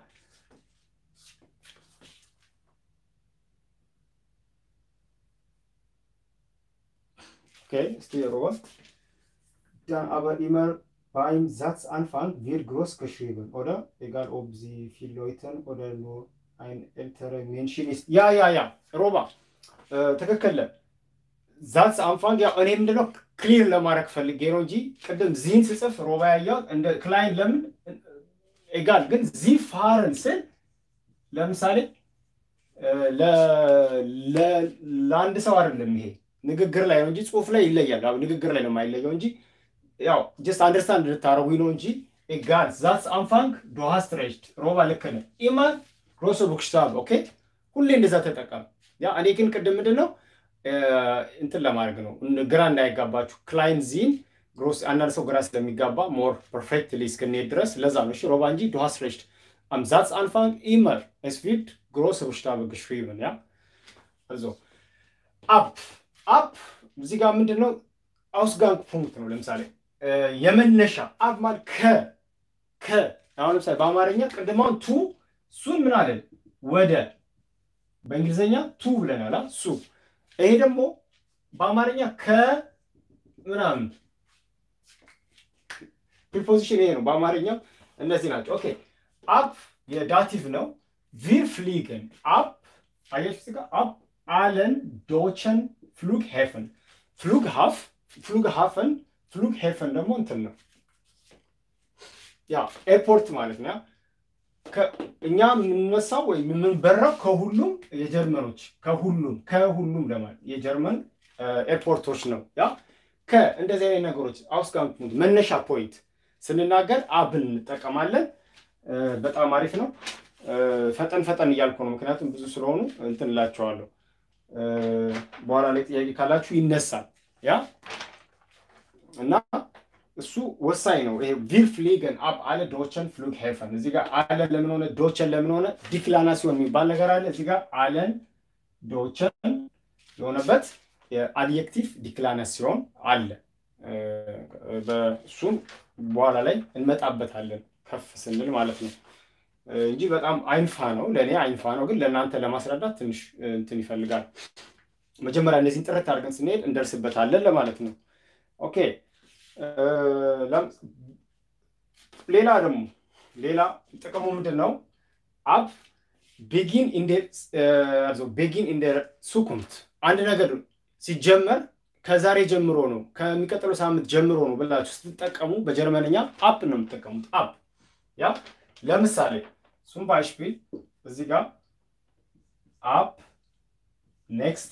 Okay, ist die Rohr. Dann aber immer beim Satzanfang wird groß geschrieben, oder? Egal, ob sie viel Leute oder nur ein älterer Menschen ist. Ja, ja, ja, ሮባ ትክክል። ዛትስ አንፋንግ ያው እኔ ምንድነው ክሊር ለማድረግ ፈልጌ ነው እንጂ ቅድም ዚህን ስጽፍ ሮባ ያየሁት እንደ ክላይን ለምን ኤጋል ግን ዚ ፋርን ስል ለምሳሌ ለአንድ ሰው አይደለም ይሄ ንግግር ላይ ነው እንጂ ጽሁፍ ላይ ይለያል። ንግግር ላይ ነው የማይለየው እንጂ ያው ጀስት አንደርስታንድ እንድታደረጉኝ ነው እንጂ ኤጋል ዛትስ አንፋንግ ዶሃ ስትሬችድ ሮባ ልክ ነህ ኢማን ግሮሶ ቡክሽታብ ኦኬ ሁሌ እንደዛ ተጠቀም። ያ እኔ ግን ቅድም ምንድን ነው እንትን ለማድረግ ነው ግራ እንዳይጋባችሁ ክላይን ዚን ግሮስ አንዳንድ ሰው ግራ ስለሚጋባ ሞር ፐርፌክትሊ እስክንሄድ ድረስ ለዛ ነው እሺ ሮባ እንጂ ዶሃ ስትሬችድ am Satz anfangen immer. Es wird große Buchstabe geschrieben, ja? Also, ab. ab እዚህ ጋር ምንድን ነው አውስጋንግ ፑንክት ነው። ለምሳሌ የመነሻ አብ ማለት ከ ከ አሁን ለምሳሌ በአማርኛ ቅድማውን ቱ ሱን ምን አለን ወደ በእንግሊዝኛ ቱ ብለናል ሱ ይሄ ደግሞ በአማርኛ ከ ምናምን ፕሪፖዚሽን ይሄ ነው በአማርኛ እነዚህ ናቸው ኦኬ አፕ የዳቲቭ ነው ቪር ፍሊገን አፕ አያችሁ ጋር አፕ አለን ዶቸን ፍሉግ ሄፈን ፍሉግ ሀፍ ፍሉግ ሀፈን ፍሉግ ሄፈን ደግሞ እንትን ነው ያ ኤርፖርት ማለት ነው እኛ የምንነሳው ወይም የምንበራው ከሁሉም የጀርመኖች ከሁሉም ከሁሉም ለማለት የጀርመን ኤርፖርቶች ነው ያ ከ እንደዚህ አይነት ነገሮች አውስጋንግ መነሻ ፖይንት ስንናገር አብን እንጠቀማለን በጣም አሪፍ ነው። ፈጠን ፈጠን እያልኩ ነው፣ ምክንያቱም ብዙ ስለሆኑ እንትን እላቸዋለሁ። በኋላ ላይ ጥያቄ ካላችሁ ይነሳል። ያ እና እሱ ወሳኝ ነው። ይሄ ቪር ፍሊገን አብ አለ ዶቸን ፍሉግ ሄፈን። እዚህ ጋር አለን ለምን ሆነ ዶቸን ለምን ሆነ ዲክላናሲዮን የሚባል ነገር አለ። እዚህ ጋር አለን ዶቸን የሆነበት የአድጀክቲቭ ዲክላናሲዮን አለ። በእሱም በኋላ ላይ እንመጣበታለን ከፍ ስንል ማለት ነው እንጂ በጣም አይንፋ ነው። ለእኔ አይንፋ ነው፣ ግን ለእናንተ ለማስረዳት ትንሽ እንትን ይፈልጋል። መጀመሪያ እነዚህን ጥረት አድርገን ስንሄድ እንደርስበታለን ለማለት ነው። ኦኬ ሌላ ደግሞ ሌላ ጥቅሙ ምንድን ነው? አብ ቤጊን ቤጊን ኢን ሱኩምት አንድ ነገር ሲጀመር ከዛሬ ጀምሮ ነው ከሚቀጥለው ሳምንት ጀምሮ ነው ብላችሁ ስትጠቀሙ በጀርመንኛ አፕ ነው የምትጠቀሙት። አፕ ያ ለምሳሌ ሱም ባይሽፒል እዚህ ጋር አፕ ኔክስት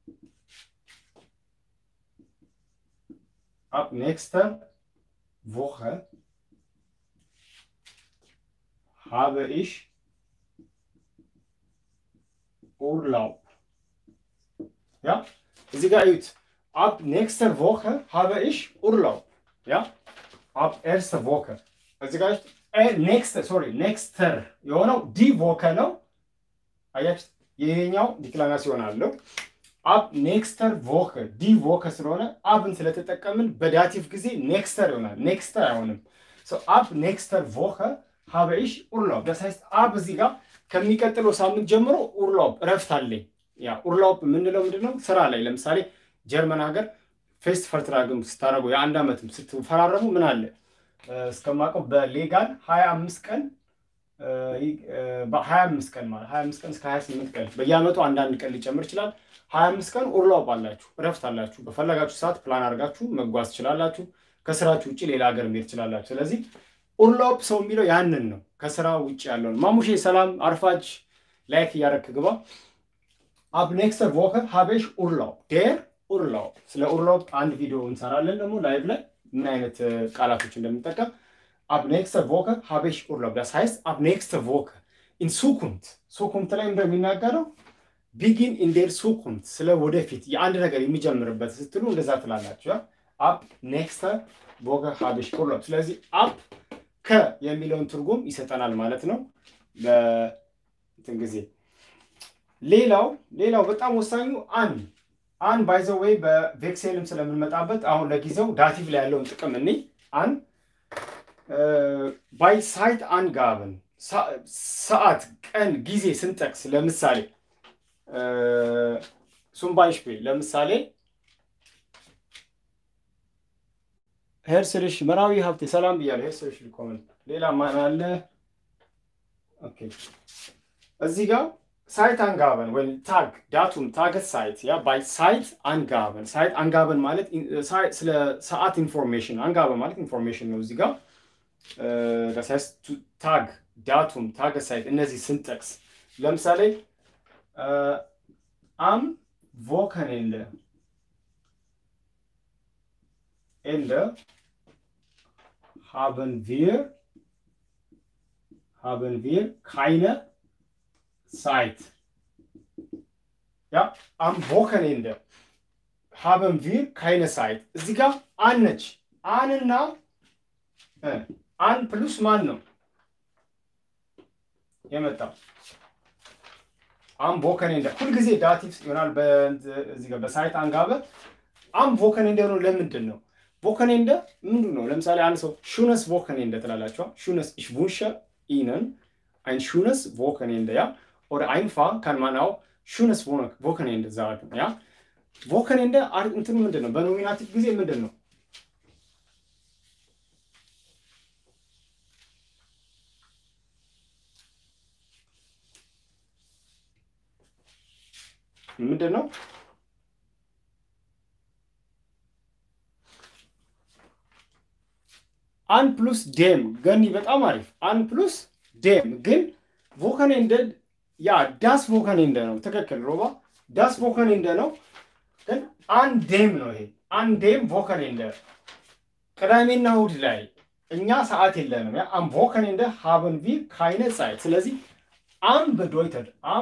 አፕ ኔክስት ቮኸ habe ich Urlaub. Ja, እዚህ ጋር እዩት። ab nächste Woche habe ich Urlaub. Ja, ab erste Woche. እዚህ ጋር ኔክስት ሶሪ ኔክስተር የሆነው ዲ ቮከ ነው። አያችሁ ይሄኛው ዲክላናሲዮን አለው። አብ ኔክስተር ቮከ ዲ ቮከ ስለሆነ አብን ስለተጠቀምን በዳቲቭ ጊዜ ኔክስተር ይሆናል። ኔክስተር አይሆንም። አብ ኔክስተር ቮከ habe ich Urlaub. Das heißt አብ እዚህ ጋር ከሚቀጥለው ሳምንት ጀምሮ ኡርላውብ እረፍት አለኝ። ያ ኡርላውብ የምንለው ምንድን ነው? ስራ ላይ ለምሳሌ ጀርመን ሀገር ፌስት ፈርትራግም ስታደርጉ የአንድ ዓመትም ስትፈራረሙ ምን አለ እስከማውቀው በሌጋል ሀያ አምስት ቀን ሀያ አምስት ቀን ማለት ሀያ አምስት ቀን እስከ ሀያ ስምንት ቀን በየዓመቱ አንዳንድ ቀን ሊጨምር ይችላል። ሀያ አምስት ቀን ኡርላውብ አላችሁ፣ እረፍት አላችሁ። በፈለጋችሁ ሰዓት ፕላን አድርጋችሁ መጓዝ ትችላላችሁ። ከስራችሁ ውጭ ሌላ ሀገር መሄድ ትችላላችሁ። ስለዚህ ኡርላውብ ሰው የሚለው ያንን ነው፣ ከስራ ውጭ ያለውን። ማሙሼ ሰላም አርፋጅ ላይክ እያደረክ ግባ። አብ ኔክስተር ቮከ ሀቤሽ ኡርላውብ ዴር ኡርላውብ። ስለ ኡርላውብ አንድ ቪዲዮ እንሰራለን ደግሞ ላይቭ ላይ ምን አይነት ቃላቶች እንደምንጠቀም። አብ ኔክስተር ቮከ ሀቤሽ ኡርላውብ ዳስ ሀይስት አብ ኔክስተር ቮከ ኢን ሱኩምት ሱኩምት ላይ እንደሚናገረው ቢጊን ኢን ዴር ሱኩምት፣ ስለ ወደፊት የአንድ ነገር የሚጀምርበት ስትሉ እንደዛ ትላላችሁ። አብ ኔክስተር ቮከ ሀቤሽ ኡርላውብ። ስለዚህ አብ ከ የሚለውን ትርጉም ይሰጠናል ማለት ነው በእንትን ጊዜ። ሌላው ሌላው በጣም ወሳኙ አን አን ባይዘ ወይ በቬክሴልም ስለምንመጣበት አሁን ለጊዜው ዳቲቭ ላይ ያለውን ጥቅም እኔ አን ባይ ሳይት አንጋብን ሰዓት፣ ቀን፣ ጊዜ ስንጠቅስ ለምሳሌ ሱም ባይሽፔ ለምሳሌ ሄርስልሽ መራዊ ሀብቴ ሰላም ብያለሁ። ሄርስልሽ ልኮመን ሌላ ማን አለ? ኦኬ እዚህ ጋር ሳይት አንጋበን ወይም ታግ ዳቱም ታገት ሳይት ያ ባይ ሳይት አንጋበን ሳይት አንጋበን ማለት ስለ ሰዓት ኢንፎርሜሽን አንጋበን ማለት ኢንፎርሜሽን ነው። እዚህ ጋር das heißt ታግ ዳቱም ታገሳይት እነዚህ ስንጠቅስ ለምሳሌ አም ቮከኔንደ ኤንደ haben wir haben wir keine Zeit. Ja, am Wochenende haben wir keine Zeit. እዚህ ጋር አነች አንና አን ፕሉስ ማን ነው የመጣው? አም ቮከኔንደ ሁልጊዜ ዳቲቭ ይሆናል። እዚህ ጋር በሳይት አንጋበ አም ቮከኔንደ ነው። ለምንድን ነው ቮከኔንደ ምንድን ነው? ለምሳሌ አንድ ሰው ሹነስ ቮከኔንደ ትላላችኋ። ሹነስ ich wünsche Ihnen ein schönes Wochenende, ja? Oder einfach kann man auch schönes Wochenende sagen, ja? Wochenende እንትኑ ምንድን ነው? በኖሚናቲቭ ጊዜ ምንድን ነው? ምንድን ነው? አን ፕሉስ ዴም ገኒ በጣም አሪፍ። አን ፕሉስ ዴም ግን ቮከኔንደ ያ ዳስ ቮከኔንደ ነው። ትክክል ሮባ ዳስ ቮከኔንደ ነው። ግን አን ዴም ነው ይሄ አን ዴም ቮከኔንደ ቅዳሜና እሑድ ላይ እኛ ሰዓት የለንም። ያ አም ቮከኔንደ ሃበን ቪር ካይነ ጻይት። ስለዚህ አም በዶይተድ አም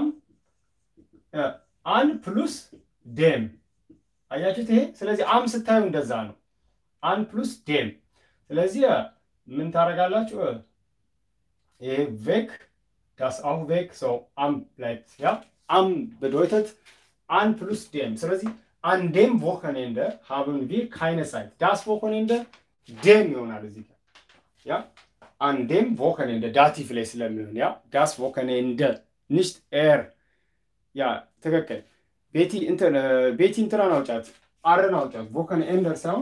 አን ፕሉስ ዴም አያችሁት ይሄ። ስለዚህ አም ስታዩ እንደዛ ነው። አን ፕሉስ ዴም ስለዚህ ምን ታደርጋላችሁ? ይሄ ቬክ ዳስ አሁ ቬክ ሰው አም bleibt ja am bedeutet an plus dem ስለዚህ an dem Wochenende haben wir keine Zeit das Wochenende dem ይሆናል እዚህ ጋር ያ an dem Wochenende ዳቲቭ ላይ ስለሚሆን ያ das Wochenende nicht er ያ ትክክል ቤቲ እንትን ቤቲ እንትናን አውጫት አርን አውጫት Wochenende ሳይሆን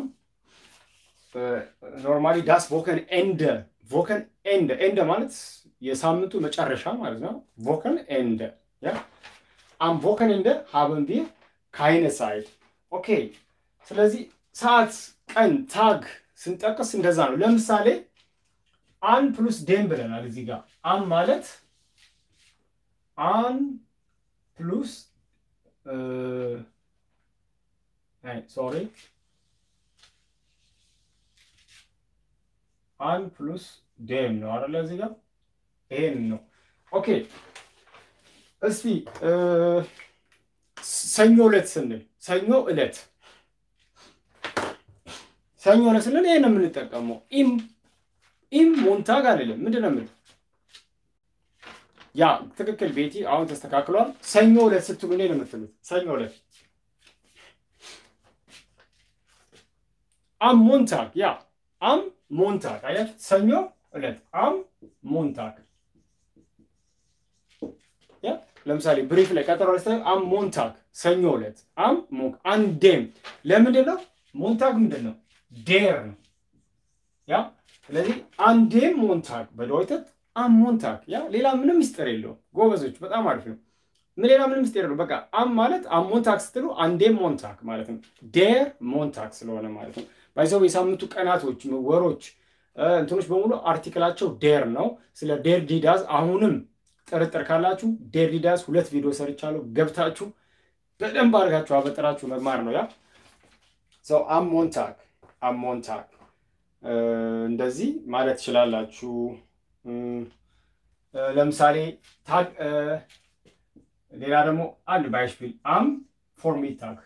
ኖርማሊ ዳስ ቮከን ኤንደ ቮከን ኤንደ ኤንደ ማለት የሳምንቱ መጨረሻ ማለት ነው። ቮከን ኤንደ ያ አም ቮከን ኤንደ ሀበን ቢር ካይነ ሳይት ኦኬ። ስለዚህ ሰዓት፣ ቀን፣ ታግ ስንጠቅስ እንደዛ ነው። ለምሳሌ አን ፕሉስ ዴም ብለናል እዚህ ጋር አን ማለት አን ፕሉስ ሶሪ አን ፕሉስ ዴም ነው አይደለ? እዚህ ጋር ይሄን ነው። ኦኬ እስቲ ሰኞ ዕለት ስንል ሰኞ ዕለት ሰኞ ዕለት ስንል ይሄን ነው የምንጠቀመው። ኢም ኢም ሞንታግ አይደለም። ምንድን ነው የምልህ? ያ ትክክል ቤቲ፣ አሁን ተስተካክሏል። ሰኞ ዕለት ስትሉ እኔ ነው የምትሉት። ሰኞ ዕለት አም ሞንታግ ያ አም ሞንታግ አያት ሰኞ ዕለት አም ሞንታግ ያ ለምሳሌ ብሪፍ ላይ ቀጠሮ ላይ አም ሞንታግ ሰኞ ዕለት አም ሞንክ አንዴም ለምንድን ነው ሞንታግ ምንድን ነው ዴር ነው ያ ስለዚህ አንዴም ሞንታግ በደወይተት አም ሞንታግ ያ ሌላ ምንም ምስጢር የለውም ጎበዞች በጣም አሪፍ ነው ምን ሌላ ምንም ምስጢር የለውም በቃ አም ማለት አም ሞንታግ ስትሉ አንዴም ሞንታግ ማለት ነው ዴር ሞንታግ ስለሆነ ማለት ነው ባይዘው የሳምንቱ ቀናቶች ወሮች እንትኖች በሙሉ አርቲክላቸው ዴር ነው። ስለ ዴር ዲዳዝ አሁንም ጥርጥር ካላችሁ ዴር ዲዳዝ ሁለት ቪዲዮ ሰርቻለሁ። ገብታችሁ በደንብ አድርጋችሁ አበጥራችሁ መማር ነው። ያ ሰው አሞንታክ አሞንታክ እንደዚህ ማለት ትችላላችሁ። ለምሳሌ ታግ ሌላ ደግሞ አንድ ባይሽፒል አም ፎርሚታክ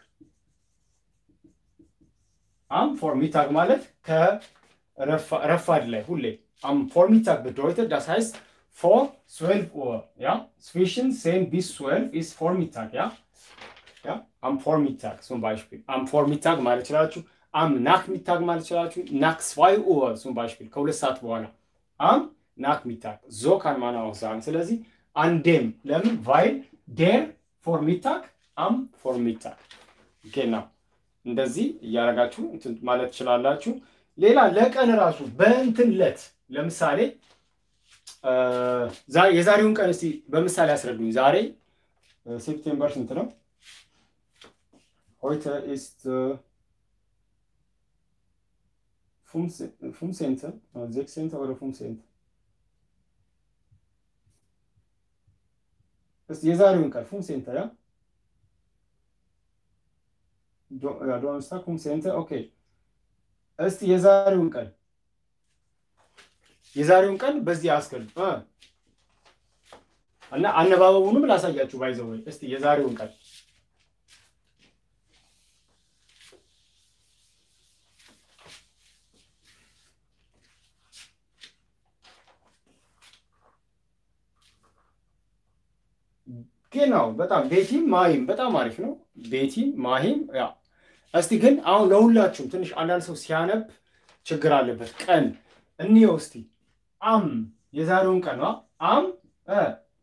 አም ፎርሚታግ ማለት ከረፋድ ላይ ሁሌ አም ፎርሚታግ bedeutet das heißt vor 12 Uhr ja zwischen 10 bis 12 ist Vormittag ja ja am Vormittag zum Beispiel am Vormittag ማለት ይችላችሁ am Nachmittag ማለት ይችላችሁ nach 2 Uhr zum Beispiel ከሁለት ሰዓት በኋላ am Nachmittag so kann man auch sagen ስለዚህ አንዴም ለምን weil der Vormittag am Vormittag genau እንደዚህ እያደረጋችሁ እንትን ማለት ትችላላችሁ። ሌላ ለቀን ራሱ በእንትን ለት ለምሳሌ የዛሬውን ቀን እስቲ በምሳሌ ያስረዱኝ። ዛሬ ሴፕቴምበር ስንት ነው? ሆይተ ኢስት 15. äh, 16. oder 15. እስቲ የዛሬውን ቀን 15 ያ ዶንስታክ 15 ኦኬ። እስቲ የዛሬውን ቀን የዛሬውን ቀን በዚህ አስቀምጥ እ እና አነባበቡንም ላሳያችሁ ባይዘው ወይ እስቲ የዛሬውን ቀን genau በጣም ቤቲም ማሂም በጣም አሪፍ ነው። ቤቲም ማሂም ያ እስቲ ግን አሁን ለሁላችሁም ትንሽ አንዳንድ ሰው ሲያነብ ችግር አለበት። ቀን እንየው እስቲ አም የዛሬውን ቀን ነው አም እ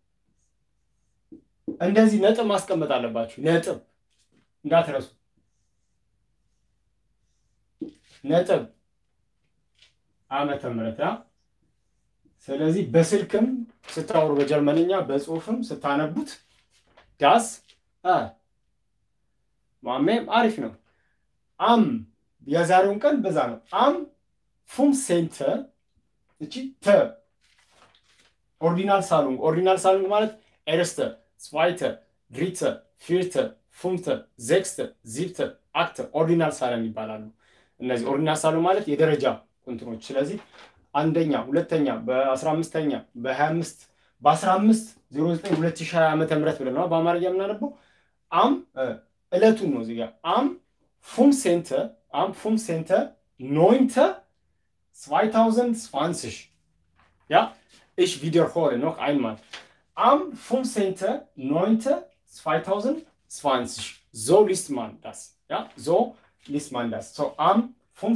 እንደዚህ ነጥብ ማስቀመጥ አለባችሁ። ነጥብ እንዳትረሱ። ነጥብ ዓመተ ምህረት ያ ስለዚህ በስልክም ስታወሩ በጀርመንኛ በጽሁፍም ስታነቡት ዳስ ማሜም አሪፍ ነው። አም የዛሬውን ቀን በዛ ነው። አም ፉም ሴንተ እቺ ተ ኦርዲናል ሳሉንግ ኦርዲናል ሳሉንግ ማለት ኤርስተ ስዋይተ ድሪተ ፊርተ ፉምተ ዜክስተ ዚብተ አክተ ኦርዲናል ሳለን ይባላሉ። እነዚህ ኦርዲናል ሳሉንግ ማለት የደረጃ ቁንትኖች። ስለዚህ አንደኛ፣ ሁለተኛ፣ በአስራ አምስተኛ በሀያ አምስት በአስራ አምስት ዜሮ ዘጠኝ ሁለት ሺህ ሀያ ዓመተ ምህረት ብለን ነው በአማርኛ የምናነበው። አም እለቱን ነው እዚጋ አም ፉም ሴንተ አም ፉም ሴንተ ኖይንተ 2020 ja ich wiederhole noch einmal am 15.09.2020 so liest man das ja so liest man das so am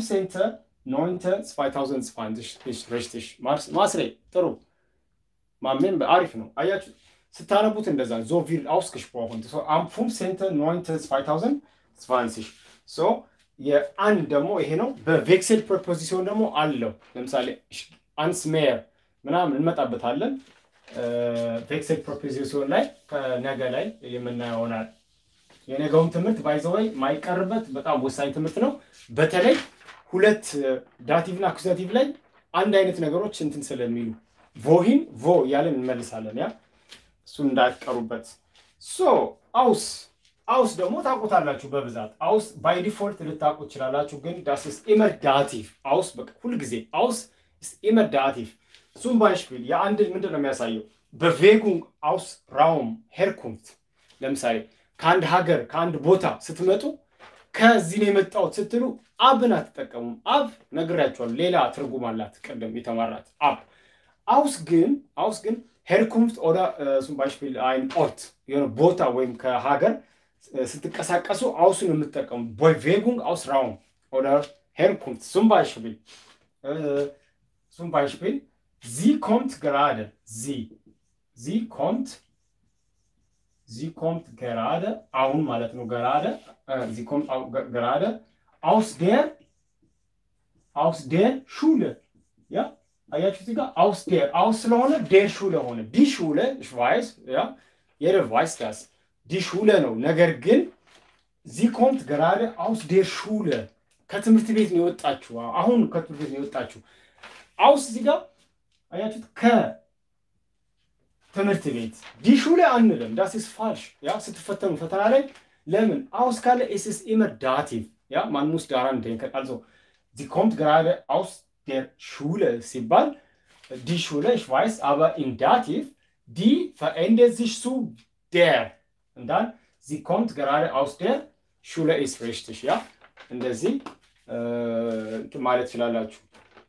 15.09.2020 ist richtig ማስሬ ጥሩ ማሜን አሪፍ ነው አያችሁ ስታነቡት እንደዛ ዞ ቪል ausgesprochen so am 15.09.2020 so የአንድ ደግሞ ይሄ ነው። በቬክሴል ፕሮፖዚሲዮን ደግሞ አለው። ለምሳሌ አንስ ሜየር ምናምን እንመጣበታለን። ቬክሴል ፕሮፖዚሲዮን ላይ ከነገ ላይ የምናየው ይሆናል። የነገውም ትምህርት ባይዘወይ ማይቀርበት በጣም ወሳኝ ትምህርት ነው። በተለይ ሁለት ዳቲቭ እና አኩዛቲቭ ላይ አንድ አይነት ነገሮች እንትን ስለሚሉ ቮሂን ቮ እያለን እንመልሳለን። ያ እሱን እንዳትቀሩበት። ሶ አውስ አውስ ደግሞ ታውቁታላችሁ በብዛት አውስ ባይ ዲፎልት ልታውቁ ትችላላችሁ። ግን ዳስ ኢስ ኢመር ዳቲቭ አውስ በቃ ሁልጊዜ አውስ ኢስ ኢመር ዳቲቭ ዙም ባይሽፒል የአንድን ምንድን ነው የሚያሳየው በቬጉንግ አውስ ራውም ሄርኩምት ለምሳሌ ከአንድ ሀገር ከአንድ ቦታ ስትመጡ ከዚህ ነው የመጣሁት ስትሉ አብን አትጠቀሙም። አብ ነግሬያችኋለሁ፣ ሌላ ትርጉም አላት ቅድም የተማራት አብ። አውስ ግን አውስ ግን ሄርኩምት ኦዳ ዙም ባይሽፒል አይን ኦርት የሆነ ቦታ ወይም ከሀገር ስትንቀሳቀሱ አውሱን የምትጠቀሙ ቬጉንግ አውስ ራውም ኦደር ሄርኩምት ዙም ባይሽፒል ዙም ባይሽፒል ዚ ኮምት ገራደ ዚ ዚ ኮምት ዚ ኮምት ገራደ አሁን ማለት ነው። ገራደ ዚ ኮምት ገራደ አውስ ዴር አውስ ዴር ሹለ ያ አያችሁ እዚህ ጋር አውስ ዴር አውስ ስለሆነ ዴር ሹለ ሆነ ዲ ሹለ ሽቫይስ ያ የደር ቫይስ ዳስ ዲ ሹለ ነው። ነገር ግን ዚ ኮምት ገራደ አውስ ዴር ሹለ ከትምህርት ቤት ነው የወጣችሁ። አሁን ከትምህርት ቤት ነው የወጣችሁ። አውስ እዚህ ጋር አያችሁት ከትምህርት ቤት ዲ ሹለ አንልም። ዳስ ኢስ ፋልሽ ያ ስትፈተኑ ፈተና ላይ ለምን አውስ ካለ ኤስ ኢስ ኢመር ዳቲቭ ያ ማን ሙስ ዳራን denken also sie kommt gerade aus der Schule ሲባል ዲ ሹለ ich weiß aber in dativ die verändert sich zu der und dann sie kommt gerade aus der Schule ist richtig ja እንደዚህ ማለት ትችላላችሁ።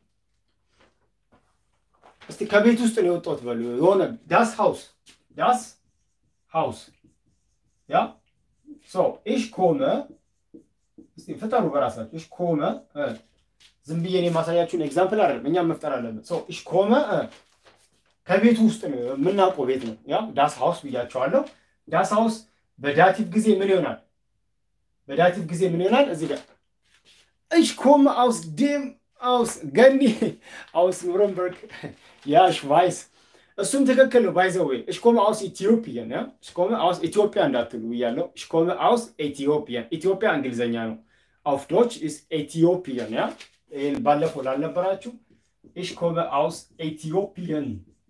እስቲ ከቤት ውስጥ ነው የወጣሁት በሉ። የሆነ ዳስ ሃውስ ዳስ ሃውስ ያ ሶ ኢሽ ኮመ እስቲ ፍጠሩ በራሳችሁ። ኢሽ ኮመ ዝም ብዬ እኔ የማሳያችሁን ኤግዛምፕል አይደለም፣ እኛም መፍጠር አለብን። ሶ ኢሽ ኮመ ከቤቱ ውስጥ ነው የምናውቀው ቤት ነው። ያ ዳስ ሃውስ ብያቸዋለሁ። ዳስ ሃውስ በዳቲቭ ጊዜ ምን ይሆናል? በዳቲቭ ጊዜ ምን ይሆናል? እዚህ ጋር ኢሽ ኮመ አውስ ዴም አውስ ገኒ አውስ ኑረንበርግ ያ ሽቫይስ እሱም ትክክል ነው። ባይዘዌ እሽኮመ አውስ ኢትዮጵያን ያ እሽኮመ አውስ ኢትዮጵያ እንዳትሉ ብያለሁ። እሽኮመ አውስ ኢትዮጵያን ኢትዮጵያ እንግሊዘኛ ነው። አውፍ ዶች ኢስ ኢትዮጵያን ያ ይህን ባለፈው ላልነበራችሁ ኢሽ ኮመ አውስ ኤቲዮፒየን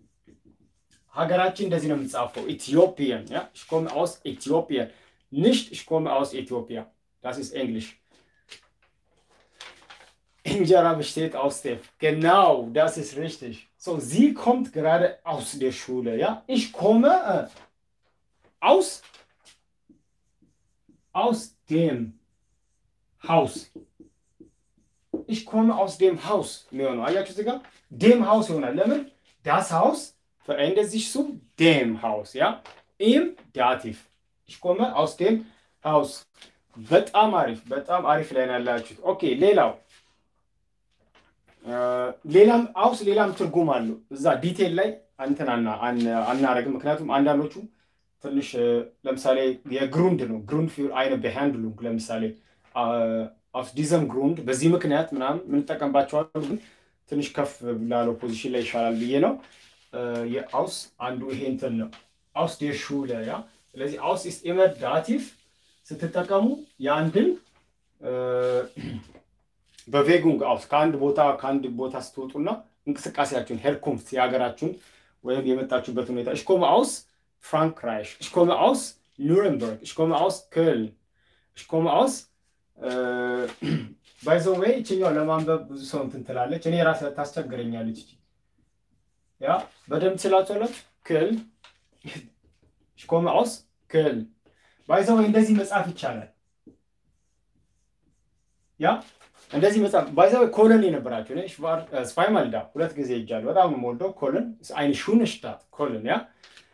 ሀገራችን እንደዚህ ነው የሚጻፈው ኢትዮጵያን ያ ich komme aus Äthiopien nicht ich komme aus Ethiopia das ist Englisch Injera besteht aus Steph genau das ist richtig so sie kommt gerade aus der Schule ja ich komme äh, aus aus dem Haus ich komme aus dem Haus የሚሆነው አያችሁ እዚህ ጋር dem Haus ይሆናል ለምን das Haus verändert sich zu dem Haus, ja? Im Dativ. Ich komme aus dem Haus. በጣም አሪፍ በጣም አሪፍ ላይ ነው ያላችሁት። ኦኬ ሌላው ሌላም አውስ ሌላም ትርጉም አለው። እዛ ዲቴል ላይ እንትን አናረግም፣ ምክንያቱም አንዳንዶቹ ትንሽ ለምሳሌ የግሩንድ ነው ግሩንድ ፊር አይነ በሃንድሉንግ ለምሳሌ አውስ ዲዘም ግሩንድ በዚህ ምክንያት ምናምን የምንጠቀምባቸዋሉ፣ ግን ትንሽ ከፍ ላለው ፖዚሽን ላይ ይሻላል ብዬ ነው። የአውስ አንዱ ይሄ እንትን ነው አውስ ዴር ሹለ ያ ስለዚህ አውስ ኢስ ኢመር ዳቲቭ ስትጠቀሙ የአንድን በቬጉንግ አውስ ከአንድ ቦታ ከአንድ ቦታ ስትወጡና እንቅስቃሴያችሁን ሄርኩምት የሀገራችሁን ወይም የመጣችሁበት ሁኔታ እሽኮመ አውስ ፍራንክራይሽ እሽኮመ አውስ ኑረንበርግ እሽኮመ አውስ ክልን እሽኮመ አውስ ባይዘዌ ይችኛው ለማንበብ ብዙ ሰው እንትን ትላለች እኔ ራስ ታስቸግረኛለች Ja, በደንብ ስላቸለት ክል ሽኮመ አውስ ክል ባይዘው እንደዚህ መጻፍ ይቻላል። ያ እንደዚህ መጻፍ ባይዘው ኮለን የነበራቸው ነ ስቫይማልዳ ሁለት ጊዜ ይጃል በጣም ነው የምወደው ኮለን አይን ሹንሽታት ኮለን ያ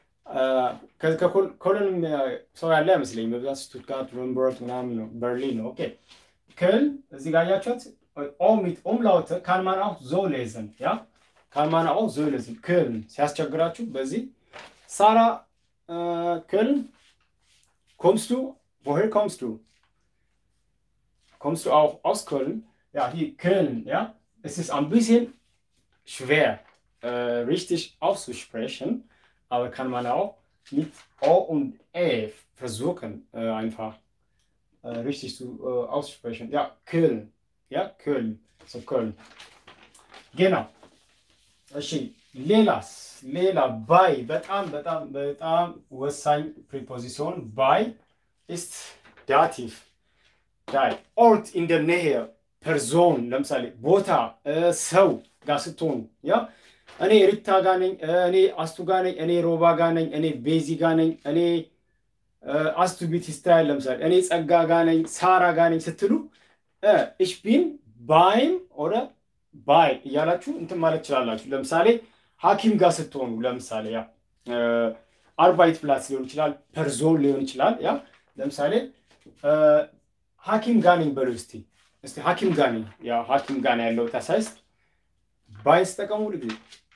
ኮለን ሰው ያለ አይመስለኝም። በብዛት ስቱትጋርት፣ ሩምበርግ ምናምን ነው በርሊን ነው። ኦኬ ክል እዚህ ጋር ያያችሁት ኦሚት ኦምላውተ ካንማን አውት ዞ ሌዘን ያ ካንማን አው ዞይለዝን ክልን ሲያስቸግራችሁ በዚህ ሳራ ክልን ኮምስቱ woher kommst du kommst du auch aus Köln ja hier Köln ja es ist ein bisschen schwer äh, richtig auszusprechen aber kann man auch mit O und E versuchen äh, einfach äh, richtig zu aussprechen ja Köln ja Köln so Köln genau እሺ ሌላስ ሌላ ባይ በጣም በጣም በጣም ወሳኝ ፕሪፖዚሲዮን ባይ ኢስት ዳቲቭ ዳይ ኦርት ኢን ደ ኔሄ ፐርዞን ለምሳሌ ቦታ ሰው ጋር ስትሆኑ ያ እኔ ሪታ ጋ ነኝ እኔ አስቱ ጋ ነኝ እኔ ሮባ ጋ ነኝ እኔ ቤዚ ጋ ነኝ እኔ አስቱ ቢት ስታይል ለምሳሌ እኔ ጸጋ ጋ ነኝ ሳራ ጋ ነኝ ስትሉ እሽ ቢን ባይም ኦረ ባይ እያላችሁ እንትን ማለት ትችላላችሁ። ለምሳሌ ሐኪም ጋር ስትሆኑ ለምሳሌ ያ አርባይት ፕላስ ሊሆን ይችላል፣ ፐርዞን ሊሆን ይችላል። ያ ለምሳሌ ሐኪም ጋር ነኝ በሉ እስቲ እስቲ ሐኪም ጋር ነኝ ያ ሐኪም ጋር ነው ያለው ታሳይስ ባይ ስጠቀሙ ልጊዜ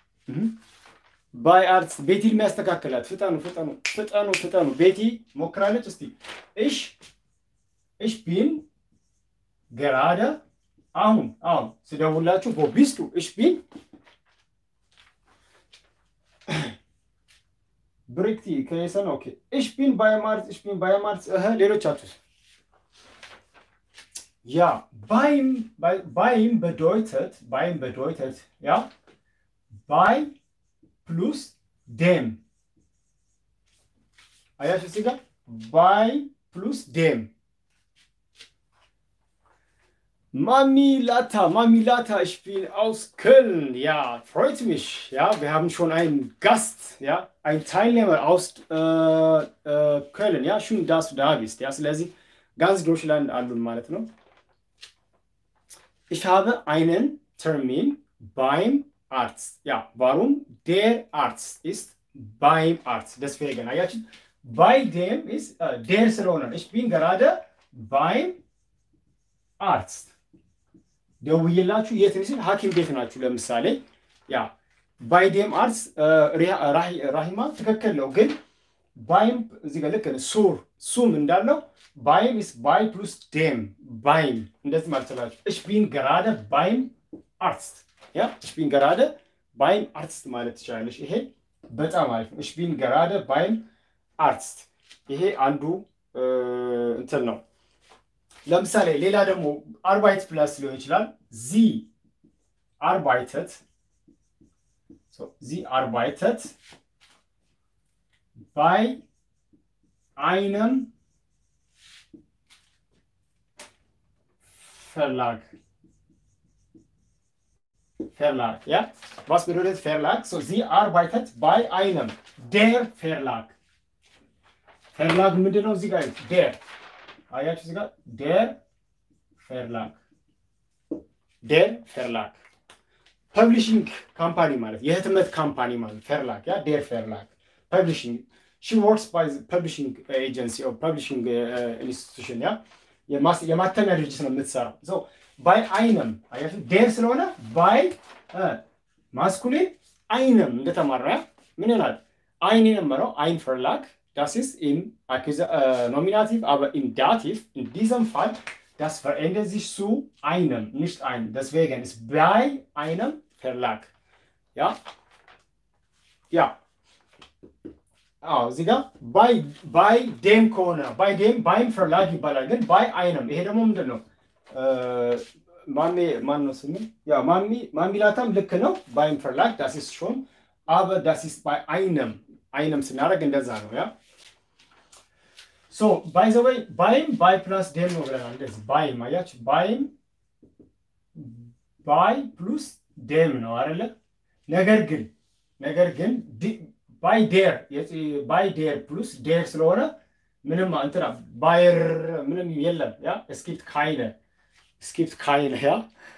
ባይ አርትስ ቤቲ የሚያስተካክላት ፍጠኑ ፍጠኑ ፍጠኑ ፍጠኑ ቤቲ ሞክራለች። እስቲ እሽ እሽ ቢን ገራደ አሁን አሁን ስደውላችሁ ቦቢስቱ እሽ ቢን ብሪክቲ ከየሰን ኦኬ እሽ ቢን ባይማርት እሽ ቢን ባይማርት እህ ሌሎቻችሁ ያ ባይም ባይም bedeutet ባይም bedeutet ያ ባይ ፕሉስ ዴም አያችሁ እዚህ ጋር ባይ ፕሉስ ዴም Mami Lata, Mami Lata, ich bin aus Köln. Ja, freut mich. Ja, wir haben schon einen Gast, ja, einen Teilnehmer aus äh, äh, Köln. Ja, schön, dass du da bist. Ja, ስለዚህ ganz Deutschland አሉን ማለት ነው። Ich habe einen Termin beim Arzt. Ja, warum? Der Arzt ist beim Arzt. Deswegen, አያችሁ bei dem ist äh, der ስለሆነ ich bin gerade beim Arzt. ደውዬላችሁ የት ሲል ሐኪም ቤት ናችሁ። ለምሳሌ ያ ባይዴም አርስ ራሂማ ትክክል ነው፣ ግን ባይም እዚህ ጋር ልክ ሱር ሱም እንዳለው ባይም ስ ባይ ፕሉስ ዴም ባይም እንደዚህ ማለት ትችላላችሁ። እሽ ቢን ገራደ ባይም አርትስት ያ እሽ ቢን ገራደ ባይም አርትስት ማለት ትችላለች። ይሄ በጣም አሪፍ ነው። እሽ ቢን ገራደ ባይም አርትስት ይሄ አንዱ እንትን ነው። ለምሳሌ ሌላ ደግሞ አርባይት ፕላስ ሊሆን ይችላል ዚ አርባይተት ዚ አርባይተት ባይ አይነም Verlag. Verlag, ja? Was bedeutet Verlag? So, sie arbeitet bei einem. Der Verlag. Verlag ምንድን ነው እዚህ ጋር der አያችሁ እዚህ ጋር der Verlag der Verlag ፐብሊሽንግ ካምፓኒ ማለት የህትመት ካምፓኒ ማለት Verlag ያ der Verlag ፐብሊሽንግ she works by the publishing agency or publishing uh, institution ያ የማተሚያ ድርጅት ነው የምትሰራው። ባይ አይነም አያችሁ ዴር ስለሆነ ባይ ማስኩሊን አይነም እንደተማራ ምን ይሆናል? አይን የነበረው አይን ፈርላግ das ist im äh, Nominativ, aber im Dativ, in diesem Fall, das verändert sich zu einem, nicht ein. Deswegen ist bei einem Verlag. Ja? Ja. አዎ እዚህ ጋር ባይ ባይ ዴም ከሆነ ባይ ዴም ባይም ፈርላግ ይባላል። ግን ባይ አይነም ይሄ ደግሞ ምንድን ነው? ማሜ ማን ነው ስሙ? ያው ማሚ ማሚላታም ልክ ነው። ባይም ፈርላግ ዳስ ኢስ ሾን አበ ዳስ ኢስ ባይ አይነም አይነም ስናደርግ እንደዛ ነው። ያ ሶ ባይ ዘ ወይ ባይም ባይ ፕላስ ዴም ነው ብለናል። እንደዚህ ባይም አያችሁ፣ ባይም ባይ ፕሉስ ዴም ነው አይደለ? ነገር ግን ነገር ግን ባይ ዴር ባይ ዴር ፕሉስ ዴር ስለሆነ ምንም እንትና ባየር ምንም የለም። ያ እስኪፕት ካይነ እስኪፕት ካይነ ያ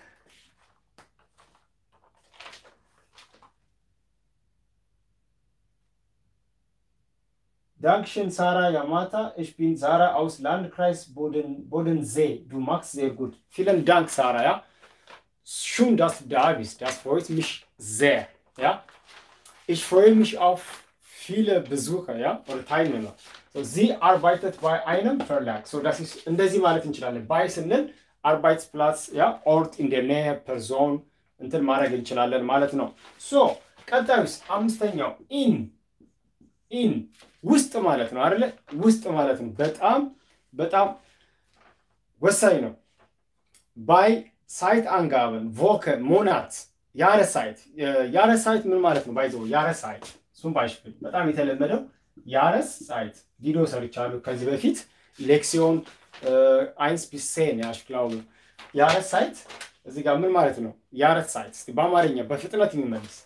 Dankeschön, Sarah Yamata. Ich bin Sarah aus Landkreis Boden, Bodensee. Du machst sehr gut. Vielen Dank, Sarah. Ja? Schön, dass du da bist. Das freut mich sehr. Ja? Ich freue mich auf viele Besucher ja, oder Teilnehmer. So, sie arbeitet bei einem Verlag. So, das ist እንደዚህ ማለት እንችላለን። ባይ ስንል አርባይትስፕላስ ያ ኦርት ኢን ደ ኔር ፐርሶን እንትን ማድረግ እንችላለን ማለት ነው። ሶ ቀጣዩስ አምስተኛው ኢን ኢን ውስጥ ማለት ነው አይደለ? ውስጥ ማለት ነው። በጣም በጣም ወሳኝ ነው። ባይ ሳይት አንጋበን ቮከ ሞናት ያረ ሳይት ያረ ሳይት ምን ማለት ነው? ባይዘው ያረ ሳይት እሱም ባይሽፍል በጣም የተለመደው ያረስ ሳይት ቪዲዮ ሰርቻለሁ ከዚህ በፊት ሌክሲዮን አይንስ ቢሴን ያሽክላው ያረስ ሳይት እዚህ ጋር ምን ማለት ነው? ያረስ ሳይት እስቲ በአማርኛ በፍጥነት የሚመልስ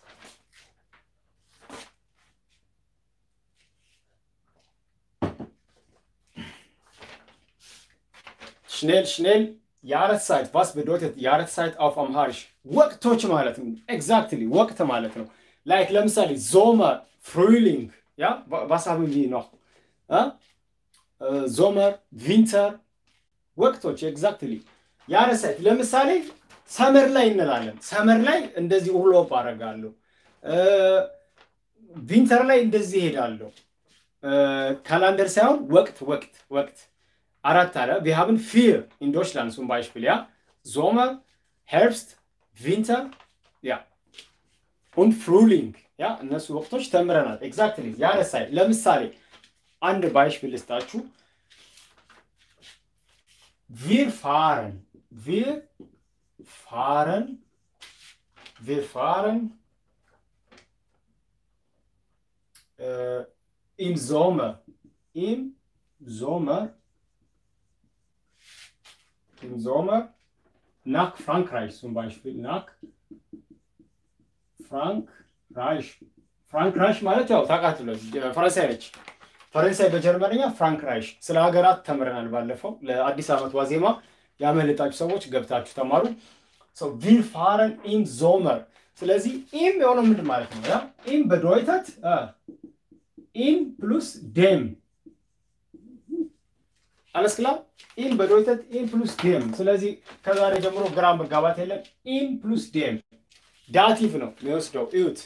schnell schnell Jahreszeit was bedeutet Jahreszeit auf Amharisch ወቅቶች ማለት ነው ኤግዛክትሊ ወቅት ማለት ነው ላይክ ለምሳሌ ዞመር ፍሩሊንግ ያ was haben wir noch ዞመር ቪንተር ወቅቶች ኤግዛክትሊ ያረሳይት ለምሳሌ ሰመር ላይ እንላለን ሰመር ላይ እንደዚህ ውሎፕ አደርጋለሁ ቪንተር ላይ እንደዚህ ይሄዳለሁ ካላንደር ሳይሆን ወቅት ወቅት ወቅት አራት አለ wir haben vier in Deutschland zum Beispiel ja Sommer Herbst Winter ja und Frühling ያ እነሱ ወቅቶች ተምረናል ኤግዛክትሊ ያረሳይ ለምሳሌ አንድ ባይሽፒል ልስጣችሁ wir fahren wir fahren wir fahren äh, im Sommer im Sommer im Sommer nach Frankreich zum Beispiel nach ፍራንክራይሽ ፍራንክራይሽ ማለት ያው ታውቃትለ ፈረንሳይ ነች። ፈረንሳይ በጀርመንኛ ፍራንክራይሽ ስለ ሀገራት ተምረናል ባለፈው። ለአዲስ ዓመት ዋዜማ ያመለጣችሁ ሰዎች ገብታችሁ ተማሩ። ቪር ፋረን ኢም ዞመር። ስለዚህ ኢም የሆነው ምንድን ማለት ነው? ያ ኢም በዶይተት ኢም ፕሉስ ዴም alles klar? ኢም በዶይተት ኢም ፕሉስ ዴም። ስለዚህ ከዛሬ ጀምሮ ግራ መጋባት የለም። ኢም ፕሉስ ዴም ዳቲቭ ነው የሚወስደው። እዩት።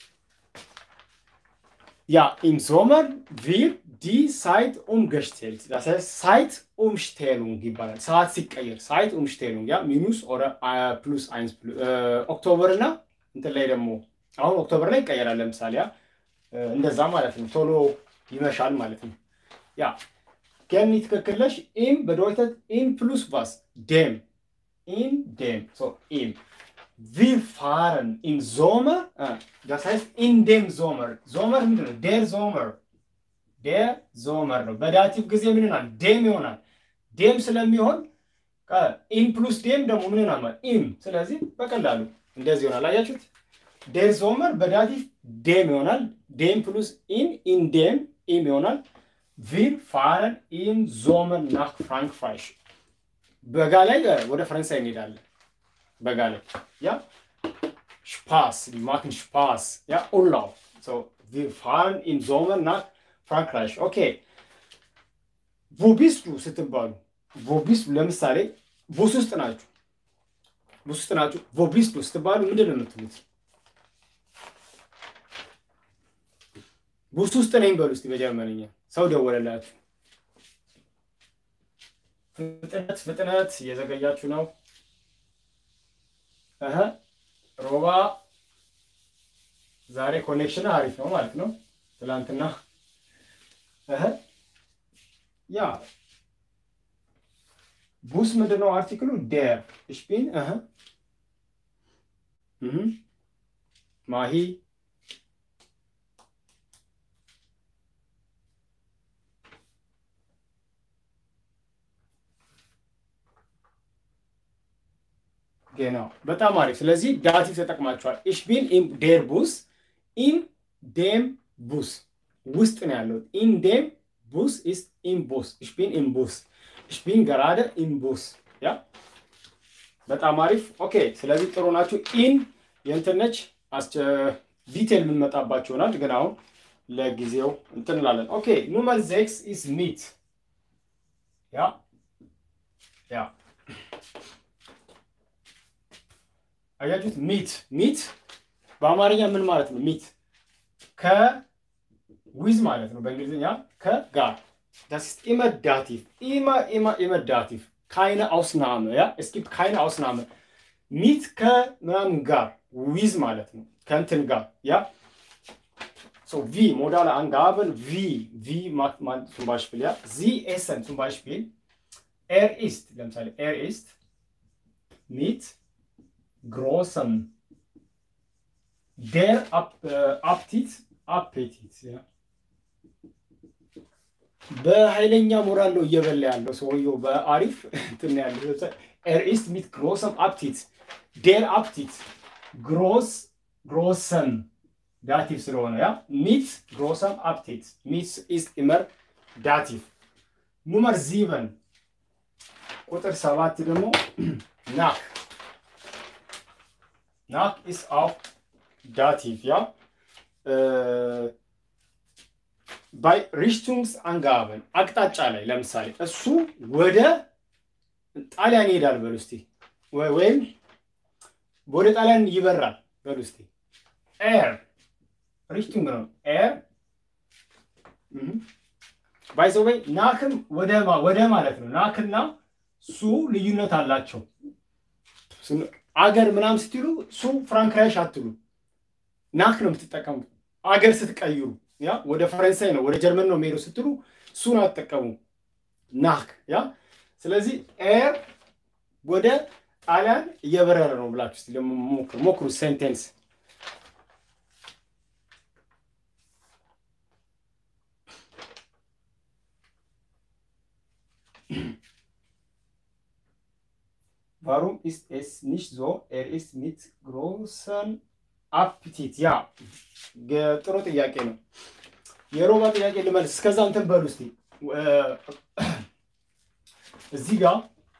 ያ ኢም ሶመር ቪር ዲ ሳይት ኡምገሽቴልት das heißt ሳይት ኡምሽቴሉንግ ይባላል። ሰዓት ሲቀየር ሳይት ኡምሽቴሉንግ ያ ሚኑስ ኦረ ፕሉስ አይንስ ኦክቶበር እና እንትን ላይ ደግሞ አሁን ኦክቶበር ላይ ይቀየራል። ለምሳሌ ያ እንደዛ ማለት ነው። ቶሎ ይመሻል ማለት ነው። ያ ገኒ ትክክል ነሽ። ኢም bedeutet in plus was dem in dem so im wir fahren im Sommer äh, das heißt in dem Sommer Sommer ምንድን ነው der Sommer der Sommer ነው በዳቲቭ ጊዜ ምን ይሆናል ዴም ይሆናል ዴም ስለሚሆን ኢን ፕሉስ ዴም ደግሞ ምን ይሆናል ማለት ኢም ስለዚህ በቀላሉ እንደዚህ ይሆናል አያችሁት ዴር ዞመር በዳቲቭ ዴም ይሆናል ዴም ፕሉስ ኢን ኢን ዴም ኢም ይሆናል ቪር ፋረን ኢን ዞመር ናክ ፍራንክፋይሽ በጋ ላይ ወደ ፈረንሳይ እንሄዳለን በጋ ላይ ያ ስፓስ ማክን ስፓስ ያ ኡላው ቪር ፋረን ኢን ዞመር ናክ ፍራንክራይሽ ኦኬ ቮቢስቱ ስትባሉ ቮቢስቱ ለምሳሌ ቡስ ውስጥ ናችሁ ቡስ ውስጥ ናችሁ ቮቢስቱ ስትባሉ ምንድን ነው የምትሉት ቡስ ውስጥ ነኝ በሉ እስኪ በጀርመንኛ ሰው ደወለላችሁ ፍጥነት ፍጥነት እየዘገያችሁ ነው እህ ሮባ ዛሬ ኮኔክሽን አሪፍ ነው ማለት ነው ትላንትና እህ ያ ቡስ ምንድነው አርቲክሉ ዴር ሽፒን ማሂ genau በጣም አሪፍ ስለዚህ ዳቲቭ ተጠቅማችኋል ich bin im der bus in dem bus ውስጥ ነው ያለው in dem bus ist im bus ich bin im bus ich bin gerade im bus ያ በጣም አሪፍ ኦኬ ስለዚህ ጥሩ ናችሁ ኢን የእንትነች ዲቴል የምንመጣባቸው ይሆናል ግን አሁን ለጊዜው እንትን እንላለን ኦኬ ኑመር ዜክስ ኢስ ሚት ያ ያ አያችሁት ሚት ሚት በአማርኛ ምን ማለት ነው ሚት ከዊዝ ማለት ነው በእንግሊዝኛ ከጋር das ist immer Dativ. Immer, immer, immer Dativ. Keine Ausnahme, ja? Es gibt keine Ausnahme. Mit ke ምናምን ጋር ዊዝ ማለት ነው ከእንትን ጋር ያ so wie modale Angaben wie wie macht man zum Beispiel ja sie essen zum Beispiel er ist ለምሳሌ er ist mit großem der Ap äh, Appetit Appetit ja በኃይለኛ ሞራል ነው እየበላ ያለው ሰውየው በአሪፍ እንትን ያለው ኤር ኢስት ሚት ግሮሰም አፕቲት ዴር አፕቲት ግሮስ ግሮሰም ዳቲቭ ስለሆነ ያ ሚት ግሮሰም አፕቲት ሚት ኢስት ኢመር ዳቲቭ ኑመር ዚቨን ቁጥር ሰባት ደግሞ ናክ ናክ ኢስ አው ዳቲቭ ያ ባይ ሪሽቱንግስ አንጋበን አቅጣጫ ላይ ለምሳሌ እሱ ወደ ጣሊያን ይሄዳል በሉ እስቲ ወይም ወደ ጣሊያን ይበራል በሉ እስቲ ኤር ሪሽቱንግ ነው ኤር ባይዘወይ ናክም ወደ ማለት ነው ናክና ሱ ልዩነት አላቸው አገር ምናምን ስትሉ ሱ ፍራንክራይሽ አትሉ ናክ ነው የምትጠቀሙት አገር ስትቀይሩ ያ ወደ ፈረንሳይ ነው ወደ ጀርመን ነው የሚሄዱ ስትሉ እሱን አትጠቀሙ ናክ ያ ስለዚህ ኤር ወደ ጣሊያን እየበረረ ነው ብላችሁ ስ ሞክሩ ሞክሩ ሴንቴንስ Warum ist es nicht so? Er ist mit großen አፕቲት ያ ጥሩ ጥያቄ ነው። የሮባ ጥያቄ ልመልስ። እስከዛ እንትን በሉ እስቲ እዚህ ጋር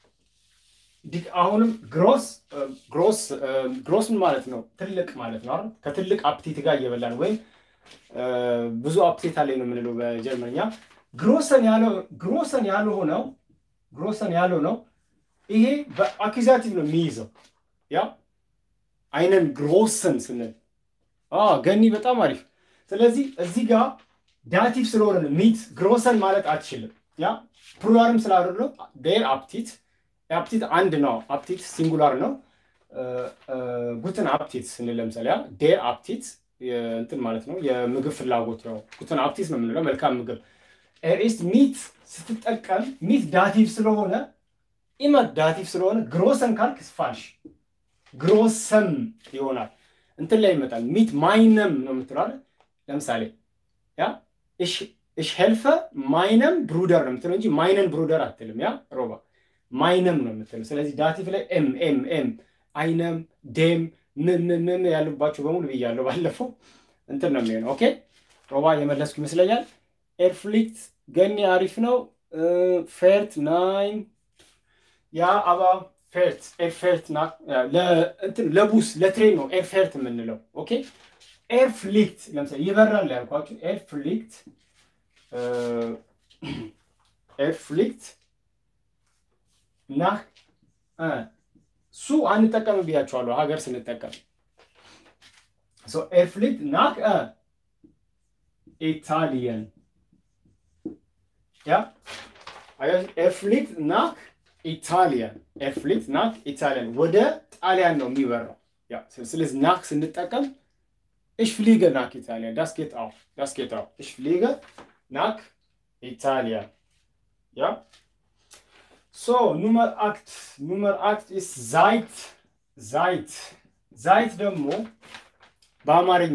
አሁንም ግሮስ ግሮስ ግሮስ ምን ማለት ነው? ትልቅ ማለት ነው አይደል? ከትልቅ አፕቲት ጋር እየበላን ወይም ብዙ አፕቲት አለኝ ነው የምንለው በጀርመንኛ። ግሮሰን ያለው ግሮሰን ያልሆነው ግሮሰን ያልሆነው ይሄ በአኪዛቲቭ ነው የሚይዘው ያ አይነን ግሮስን ስንል ገኒ በጣም አሪፍ። ስለዚህ እዚህ ጋር ዳቲቭ ስለሆነ ሚት ግሮሰን ማለት አትችልም። ያ ፕሉራልም ስላደረው ዴር አፕቲት አፕቲት አንድ ነው። አፕቲት ሲንጉላር ነው። ጉትን አፕቲት ስንል ለምሳሌ ያ ዴር አፕቲት እንትን ማለት ነው የምግብ ፍላጎት ነው። ጉትን አፕቲት ነው የምንለው መልካም ምግብ። ኤር ኢስት ሚት ስትጠቀም ሚት ዳቲቭ ስለሆነ ኢመት ዳቲቭ ስለሆነ ግሮሰን ካልክ ፋልሽ ግሮሰም ይሆናል። እንትን ላይ ይመጣል። ሚት ማይነም ነው የምትለው አይደል? ለምሳሌ ያ እሽ ሄልፈ ማይነም ብሩደር ነው የምትለው እንጂ ማይነን ብሩደር አትልም። ያ ሮባ ማይነም ነው የምትለው። ስለዚህ ዳቲቭ ላይ ኤም ኤም ኤም አይነም ዴም ምን ምን ምን ያሉባቸው በሙሉ ብያለሁ ባለፈው። እንትን ነው የሚሆነው። ኦኬ ሮባ የመለስኩ ይመስለኛል። ኤርፍሊክት ገኒ አሪፍ ነው። ፌርት ናይን ያ አባ ፌርት ኤርፌርት ለቡስ ለትሬን ነው ኤርፌርት የምንለው። ኦኬ ኤርፍሊክት ለምሳሌ ይበራል ያልኳችሁ ኤርፍሊክት ኤርፍሊክት ናህ ሱ አንጠቀም ብያቸዋለሁ ሀገር ስንጠቀም ኤርፍሊክት ናክ ኢታሊየን ያ ኤርፍሊክት ናክ ኢታሊያን ኤርፍሊክት ናክ ኢታሊያን ወደ ጣሊያን ነው የሚበራው። ያ ስለዚህ ናክ ስንጠቀም ich fliege nach Italien. Das geht auch. Das geht auch. Ich fliege nach Italien. Ja? So, Nummer 8. Nummer 8 ist seit. Seit. Seit ደግሞ በአማርኛ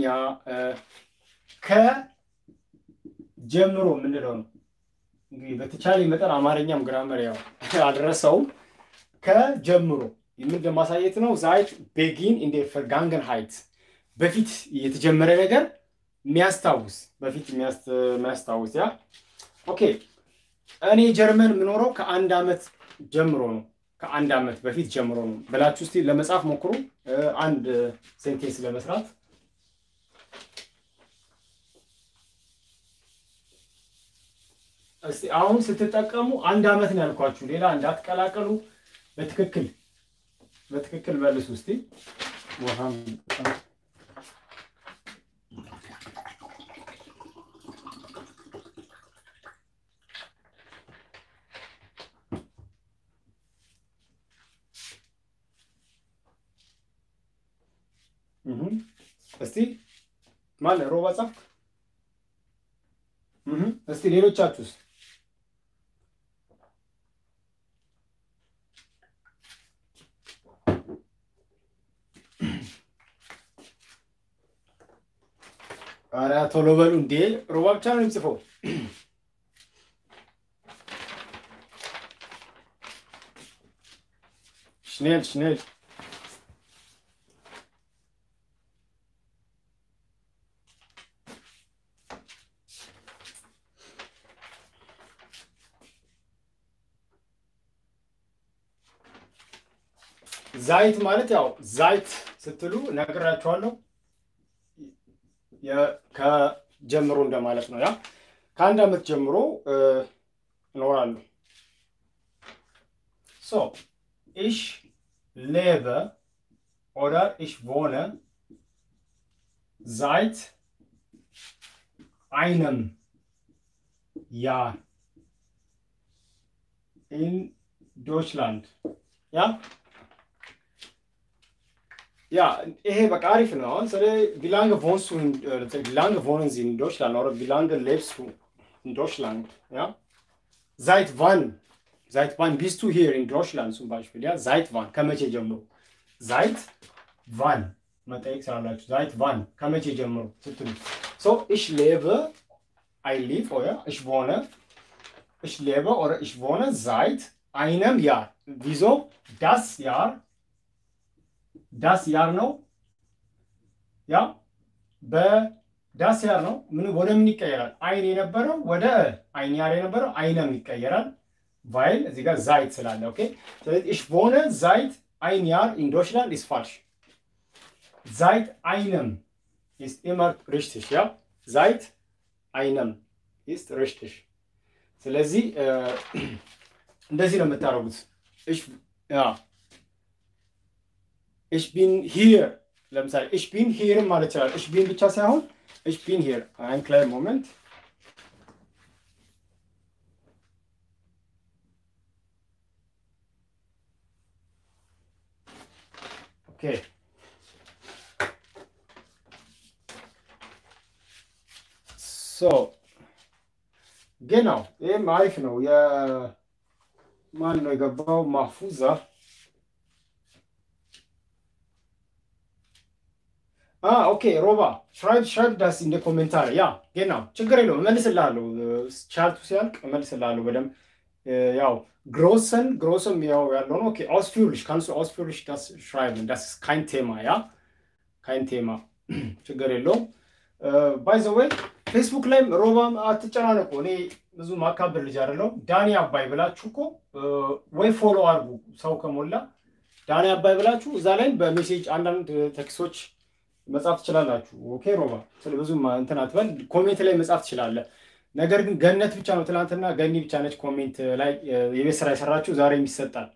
ከጀምሮ የምንለው ነው። እንግዲህ በተቻለ መጠን አማርኛም ግራመር ያው አልረሳውም። ከጀምሮ ምን ለማሳየት ነው? ዛይት ቤጊን ኢን ዴር ፈርጋንገንሃይት በፊት የተጀመረ ነገር የሚያስታውስ በፊት የሚያስታውስ ያ ኦኬ። እኔ ጀርመን የምኖረው ከአንድ ዓመት ጀምሮ ነው። ከአንድ ዓመት በፊት ጀምሮ ነው ብላችሁ እስቲ ለመጻፍ ሞክሩ። አንድ ሴንቴንስ ለመስራት እስቲ አሁን ስትጠቀሙ አንድ ዓመት ነው ያልኳችሁ። ሌላ እንዳትቀላቀሉ። በትክክል በትክክል መልሱ እስቲ ውሃም እስቲ ማለ ሮባ ጻፍክ? እስቲ ሌሎቻችሁስ? ኧረ ቶሎ በሉ እንዴ! ሮባ ብቻ ነው የሚጽፈው። ሽኔል ሽኔል ዛይት ማለት ያው ዛይት ስትሉ ነግራችኋለሁ። ከጀምሮ እንደማለት ነው። ያ ከአንድ ዓመት ጀምሮ እኖራለሁ። ሶ ኢሽ ሌበ ኦደር ኢሽ ቮነ ዛይት አይነም ያር ኢን ዶችላንድ ያ Ja, ይሄ በቃ አሪፍ ነው። አሁን ስለ wie lange wohnst du in, äh, wie lange wohnen Sie in Deutschland oder wie lange lebst du in Deutschland? Ja? Seit wann? Seit wann bist du hier in Deutschland zum Beispiel? Ja, seit wann? ከመቼ ጀምሮ? Seit wann? መጠየቅ ስላላችሁ seit wann? ከመቼ ጀምሮ ስትሉ so ich lebe I live oder ich wohne ich lebe oder ich wohne seit einem Jahr. Wieso? Das Jahr ዳስ ያር ነው። ያ በዳስ ያር ነው። ምን ወደ ምን ይቀየራል? አይን የነበረው ወደ አይን ያር የነበረው አይነም ይቀየራል። ቫይል እዚህ ጋር ዛይት ስላለ ኦኬ። ስለዚህ ich wohne seit ein Jahr in Deutschland ist falsch. Seit einem ist immer richtig, ja? Seit einem ist richtig. ስለዚህ እንደዚህ ነው የምታደርጉት። ich ja ich bin hier ለምሳሌ ich bin hier ማለት ይችላል። ich bin ብቻ ሳይሆን ich bin hier ein kleinen Moment okay so genau ይህም አሪፍ ነው። የማን ነው የገባው? ማፉዛ ኦኬ ሮባ ሽራይብ ሽራይብ ዳስ እንደ ኮሜንታር ያ genau ችግር የለውም እመልስልሃለሁ። ቻርቱ ሲያልቅ እመልስልሃለሁ በደንብ ያው ግሮሰን ግሮሰም ያው ያለው ነው። ኦኬ ausführlich kannst du ausführlich das schreiben das ist kein Thema ja kein Thema ችግር የለውም። ባይ ዘ ዌይ ፌስቡክ ላይም ሮባም አትጨናነቁ። እኔ ብዙ ማካበር ልጅ አይደለሁም። ዳኒ አባይ ብላችሁ እኮ ወይ ፎሎ አድርጉ ሰው ከሞላ ዳኒ አባይ ብላችሁ እዛ ላይም በሜሴጅ አንዳንድ ቴክስቶች መጻፍ ትችላላችሁ። ኦኬ ሮባ ስለ ብዙ እንትን አትበል፣ ኮሜንት ላይ መጻፍ ትችላለህ። ነገር ግን ገነት ብቻ ነው ትናንትና ገኒ ብቻ ነች ኮሜንት ላይ የቤት ስራ የሰራችሁ ዛሬም ይሰጣል።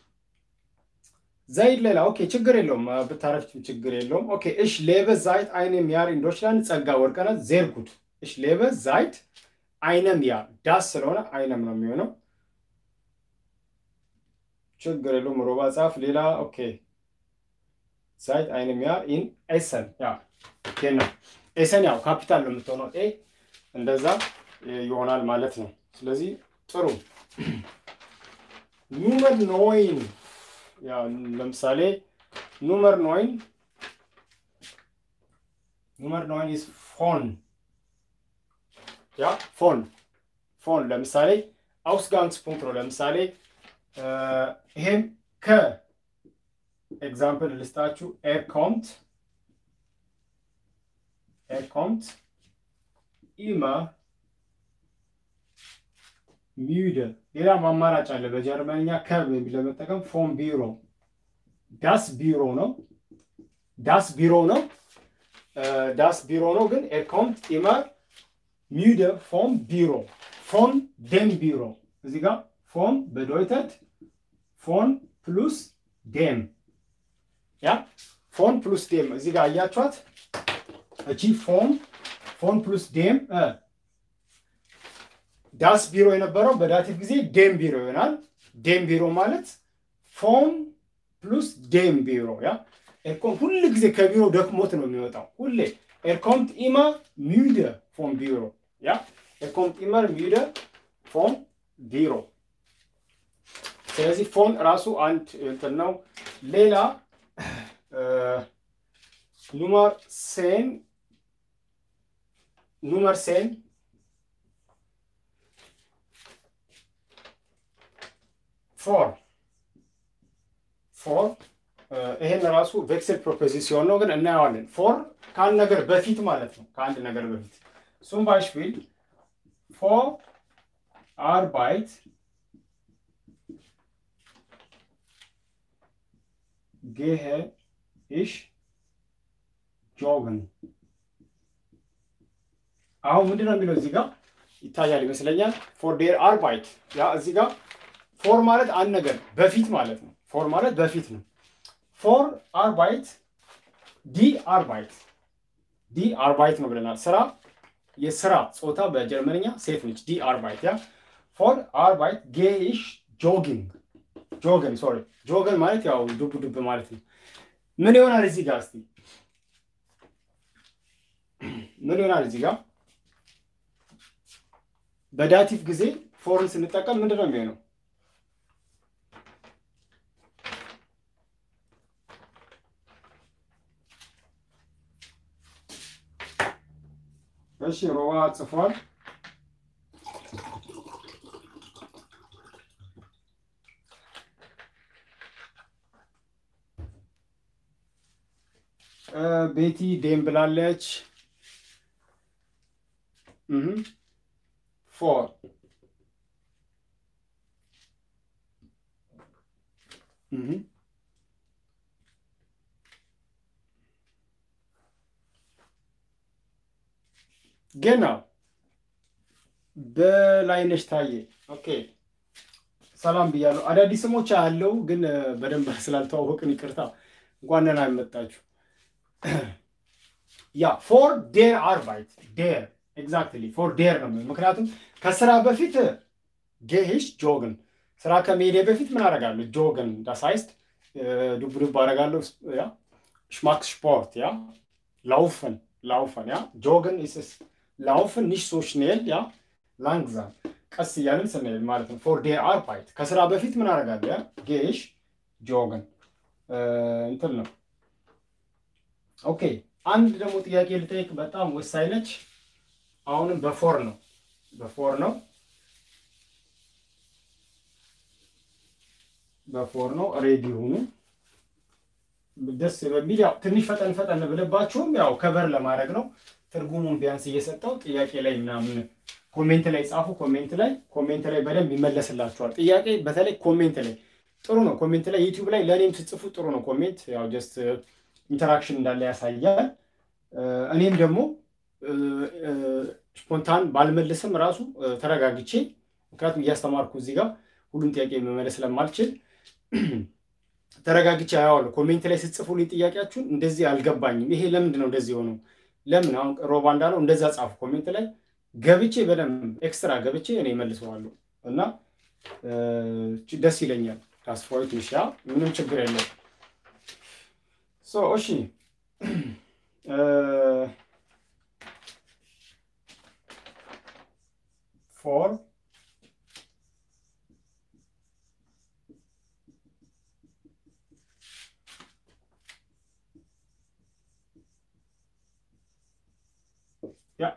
ዘይድ ሌላ ኦኬ ችግር የለውም ብታረፍች ችግር የለውም። ኦኬ እሽ ሌበ ዛይት አይነም ያር ኢን ዶችላንድ ጸጋ ወርቀነት ዜር ጉድ እሽ ሌበ ዛይት አይነም ያር ዳስ ስለሆነ አይነም ነው የሚሆነው። ችግር የለውም ሮባ ጻፍ። ሌላ ኦኬ ዛይት አይነም ያር ኢን ኤሰን ያ ኬና ኤሰን ያው ካፒታል ነው የምትሆነው ኤ እንደዛ ይሆናል ማለት ነው። ስለዚህ ጥሩ ኑመር ኖይን ለምሳሌ ኑመር ኖይን ኑመር ኖይን ኢዝ ፎን ያ ፎን ፎን ለምሳሌ አውስጋንግspunkt ነው። ለምሳሌ ይሄም ከኤግዛምፕል ልስጣችሁ ኤር ኮምት ኤር ኮምት ኢመር ሚዩደ ሌላም አማራጭ አለ። በጀርመንኛ ከብ ለመጠቀም ፎን ቢሮ ዳስ ቢሮ ነው። ዳስ ቢሮ ነው። ዳስ ቢሮ ነው። ግን ኤር ኮምት ኢመር ሚዩደ ፎን ቢሮ ፎን ደም ቢሮ እዚህ ጋር ፎን በዶይተት ፎን ፕሉስ ዴም ያ ፎን ፕሉስ ዴም እዚህ ጋር አያችኋት እቺ ፎን ፎን ፕሉስ ዴም ዳስ ቢሮ የነበረው በዳቲቭ ጊዜ ዴም ቢሮ ይሆናል። ዴም ቢሮ ማለት ፎን ፕሉስ ዴም ቢሮ ያ ኤርኮም ሁል ጊዜ ከቢሮ ደክሞት ነው የሚወጣው። ሁሌ ኤርኮምት ኢማ ሚዩደ ፎን ቢሮ ያ ኤርኮምት ኢመር ሚዩደ ፎን ቢሮ። ስለዚህ ፎን ራሱ አንድ እንትን ነው። ሌላ ኑመር ሴን ኑመር ሴን ፎር ፎር ይሄን ራሱ ቬክስል ፕሮፖዚሲዮን ነው፣ ግን እናየዋለን። ፎር ከአንድ ነገር በፊት ማለት ነው። ከአንድ ነገር በፊት ሱም ባይሽፒል ፎር አርባይት ጌሄ ኢሽ ጆግን። አሁን ምንድን ነው የሚለው እዚህ ጋር ይታያል ይመስለኛል። ፎር ዴር አርባይት ያ እዚህ ጋር ፎር ማለት አንድ ነገር በፊት ማለት ነው። ፎር ማለት በፊት ነው። ፎር አርባይት ዲ አርባይት ዲ አርባይት ነው ብለናል። ስራ የስራ ጾታ በጀርመንኛ ሴት ነች። ዲ አርባይት ያ ፎር አርባይት ጌሽ ጆጊንግ ጆገን ሶሪ ጆገን ማለት ያው ዱብ ዱብ ማለት ነው። ምን ይሆናል እዚህ ጋር እስቲ ምን ይሆናል እዚህ ጋር በዳቲቭ ጊዜ ፎርን ስንጠቀም ምንድን ነው የሚሆነው? እሺ ሮባ ጽፏል። ቤቲ ዴም ብላለች። ፎር ገና በላይነሽ ታዬ ኦኬ፣ ሰላም ብያለሁ። አዳዲስ ስሞች አለው ግን በደንብ ስላልተዋወቅን ይቅርታ። እንኳን ደህና መጣችሁ። ያ ፎር ዴር አርባይት ዴር ኤግዛክትሊ ፎር ዴር ነው። ምክንያቱም ከስራ በፊት ጌሂሽ ጆግን ስራ ከመሄዴ በፊት ምን አደርጋለሁ? ጆግን ዳሳይስት ዱብ ዱብ አደርጋለሁ። ያ ሽማክ ስፖርት ያ ላውፈን ላውፈን ያ ጆግን ኢስስ ላውፈን ኒሽ ሶ ሽኔል ያ ላንግዛም ቀስ እያልን ስንሄድ ማለት ነው። ፎር ዴር አርባይት ከስራ በፊት ምን አደርጋለሁ? ጌሽ ጆግን እንትን ነው። ኦኬ አንድ ደግሞ ጥያቄ ልጠይቅ፣ በጣም ወሳኝ ነች። አሁንም በፎር ነው በፎር ነው በፎር ነው። ሬዲ ሁኑ ደስ በሚል ያው ትንሽ ፈጠን ፈጠን ብለባችሁም ያው ከበር ለማድረግ ነው። ትርጉሙን ቢያንስ እየሰጠው ጥያቄ ላይ ምናምን ኮሜንት ላይ ጻፉ። ኮሜንት ላይ ኮሜንት ላይ በደንብ ይመለስላችኋል። ጥያቄ በተለይ ኮሜንት ላይ ጥሩ ነው። ኮሜንት ላይ ዩቲዩብ ላይ ለእኔም ስጽፉ ጥሩ ነው። ኮሜንት ያው ጀስት ኢንተራክሽን እንዳለ ያሳያል። እኔም ደግሞ ስፖንታን ባልመልስም ራሱ ተረጋግቼ ምክንያቱም እያስተማርኩ እዚህ ጋር ሁሉም ጥያቄ መመለስ ስለማልችል ተረጋግቼ አያዋለሁ። ኮሜንት ላይ ስትጽፉልኝ ጥያቄያችሁን እንደዚህ አልገባኝም፣ ይሄ ለምንድን ነው እንደዚህ ሆነው ለምን አሁን ሮባ እንዳለው እንደዛ ጻፉ ኮሜንት ላይ ገብቼ በደንብ ኤክስትራ ገብቼ እኔ መልሰዋለሁ እና ደስ ይለኛል። ታስፎይት ሚሻ ምንም ችግር የለም። እሺ ፎር ያ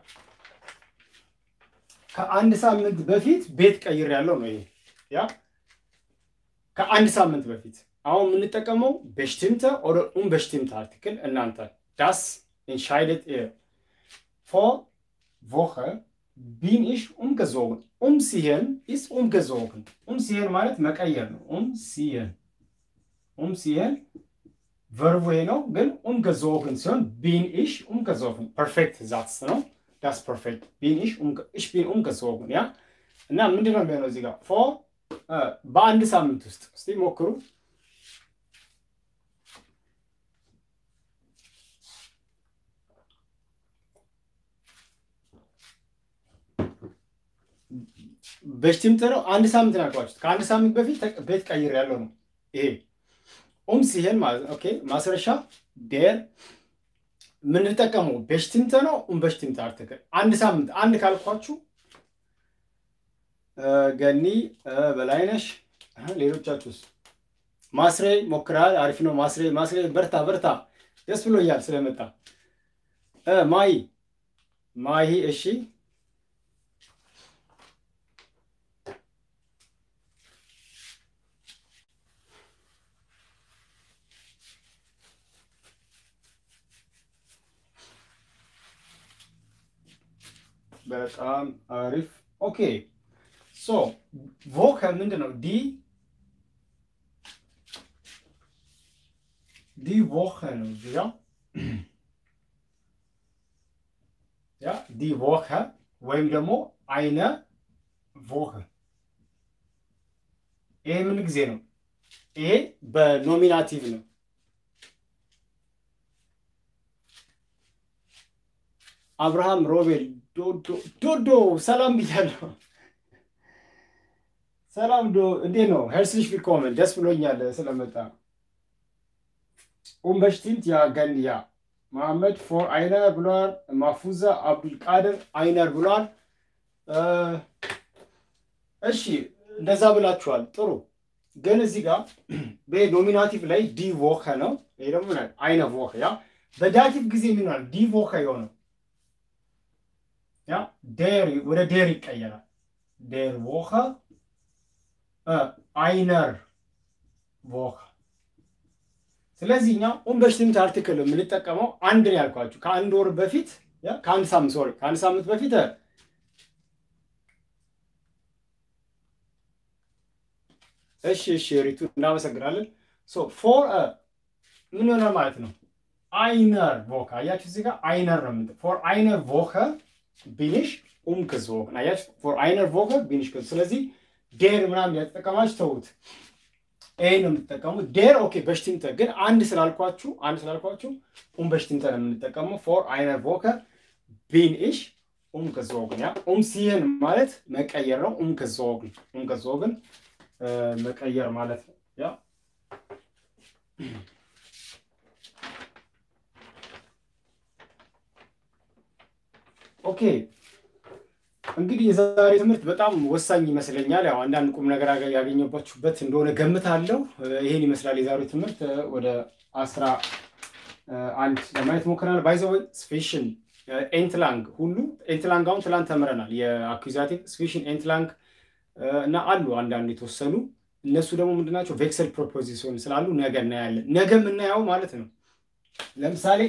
ከአንድ ሳምንት በፊት ቤት ቀይር ያለው ነው። ይሄ ያ ከአንድ ሳምንት በፊት አሁን የምንጠቀመው በሽቲምተ ኦር ኡንበሽቲምተ አርቲክል እናንተ ዳስ ኢንሻይደት ኢር ፎር ቮኸ ቢን ኢሽ ኡምገዞግን ኡምሲሄን ኢስ ኡምገዞግን ኡምሲሄን ማለት መቀየር ነው። ኡምሲሄን ኡምሲሄን ቨርቡ ነው፣ ግን ኡምገዞግን ሲሆን ቢን ኢሽ ኡምገዞግን ፐርፌክት ዛትስ ነው። ዳስ ፐርፌክት ቢን ኢሽ ኢሽ ቢን ኡምገዞግን ያ እና ምንድን ነው የሚሆነው እዚህ ጋር ፎር በአንድ ሳምንት ውስጥ እስቲ ሞክሩ። በሽቲምተ ነው። አንድ ሳምንት ነው ያልኳችሁት። ከአንድ ሳምንት በፊት ቤት ቀይር ያለው ነው ይሄ ኡም ሲሄን ማለት ኦኬ። ማስረሻ ዴር የምንጠቀመው በሽቲምተ ነው። ኡም በሽቲምተ አርቲክል አንድ ሳምንት አንድ ካልኳችሁ ገኒ በላይነሽ ሌሎቻችሁስ? ማስሬ ሞክራል። አሪፍ ነው ማስሬ። ማስሬ በርታ በርታ። ደስ ብሎኛል ስለመጣ። ማይ ማይ እሺ በጣም አሪፍ ኦኬ። ሶ ቮከ ምንድን ነው? ዲ ዲ ቮኸ ነው እዚህ ጋ ያ ዲ ቮኸ ወይም ደግሞ አይነ ቮኸ። ይሄ ምን ጊዜ ነው? ይሄ በኖሚናቲቭ ነው። አብርሃም ሮቤል ዶዶ ሰላም ብያለሁ። ሰላም ዶ እንዴት ነው? ሄርስሊሽ ቪልኮመን ደስ ብሎኛል ስለመጣ። ኡምበሽቲንት ያ ገንያ መሐመድ ፎር አይነር ብሏል። ማፉዛ አብዱልቃድር አይነር ብሏል። እሺ እንደዛ ብላችኋል። ጥሩ ግን እዚህ ጋር በኖሚናቲቭ ላይ ዲ ቮኸ ነው። ይሄ ደግሞ አይነ ቮኸ ያ በዳቲቭ ጊዜ የሚሆናል ዲ ቮኸ የሆነው ያ ዴር ወደ ዴር ይቀየራል። ዴር ቮኸ አይነር ቮኸ። ስለዚህ እኛ ኡምበሽቲምት አርቲክል የምንጠቀመው አንድ ነው ያልኳችሁ ከአንድ ወር በፊት ከአንድ ሳምንት ሶሪ ከአንድ ሳምንት በፊት እሺ እሺ ሪቱ እናመሰግናለን። ሶ ፎር ምን ይሆናል ማለት ነው? አይነር ቮከ አያችሁ፣ እዚህ ጋር አይነር ነው የምንጠ ፎር አይነር ቮከ ቢኒሽ ኡምክዞግን አያችሁ፣ ፎር አይነር ቮከ ቢኒሽ ስለዚህ ዴር ምናምን ያተጠቀማችሁ ተውት። ይሄ ነው የምትጠቀሙት። ዴር ኦኬ። በሽቲምተ ግን አንድ ስላልኳችሁ አንድ ስላልኳችሁ ኡም በሽቲምተ ነው የምንጠቀመው። ፎር አይነር ቮከ ቢን ኢሽ ኡም ከዞግን ያ ኡም ሲህን ማለት መቀየር ነው። ኡም ከዞግን ኡም ከዞግን መቀየር ማለት ነው። ያ ኦኬ እንግዲህ የዛሬ ትምህርት በጣም ወሳኝ ይመስለኛል። ያው አንዳንድ ቁም ነገር ያገኘባችሁበት እንደሆነ ገምታለሁ። ይሄን ይመስላል የዛሬው ትምህርት። ወደ አስራ አንድ ለማየት ሞክረናል። ባይዘወይ ስፔሽን ኤንትላንግ ሁሉ ኤንትላንግ አሁን ትላንት ተምረናል። የአኩዛቲቭ ስፔሽን ኤንትላንግ እና አሉ አንዳንድ የተወሰኑ እነሱ ደግሞ ምንድናቸው ቬክሰል ፕሮፖዚሽን ስላሉ ነገ እናያለን። ነገ የምናየው ማለት ነው። ለምሳሌ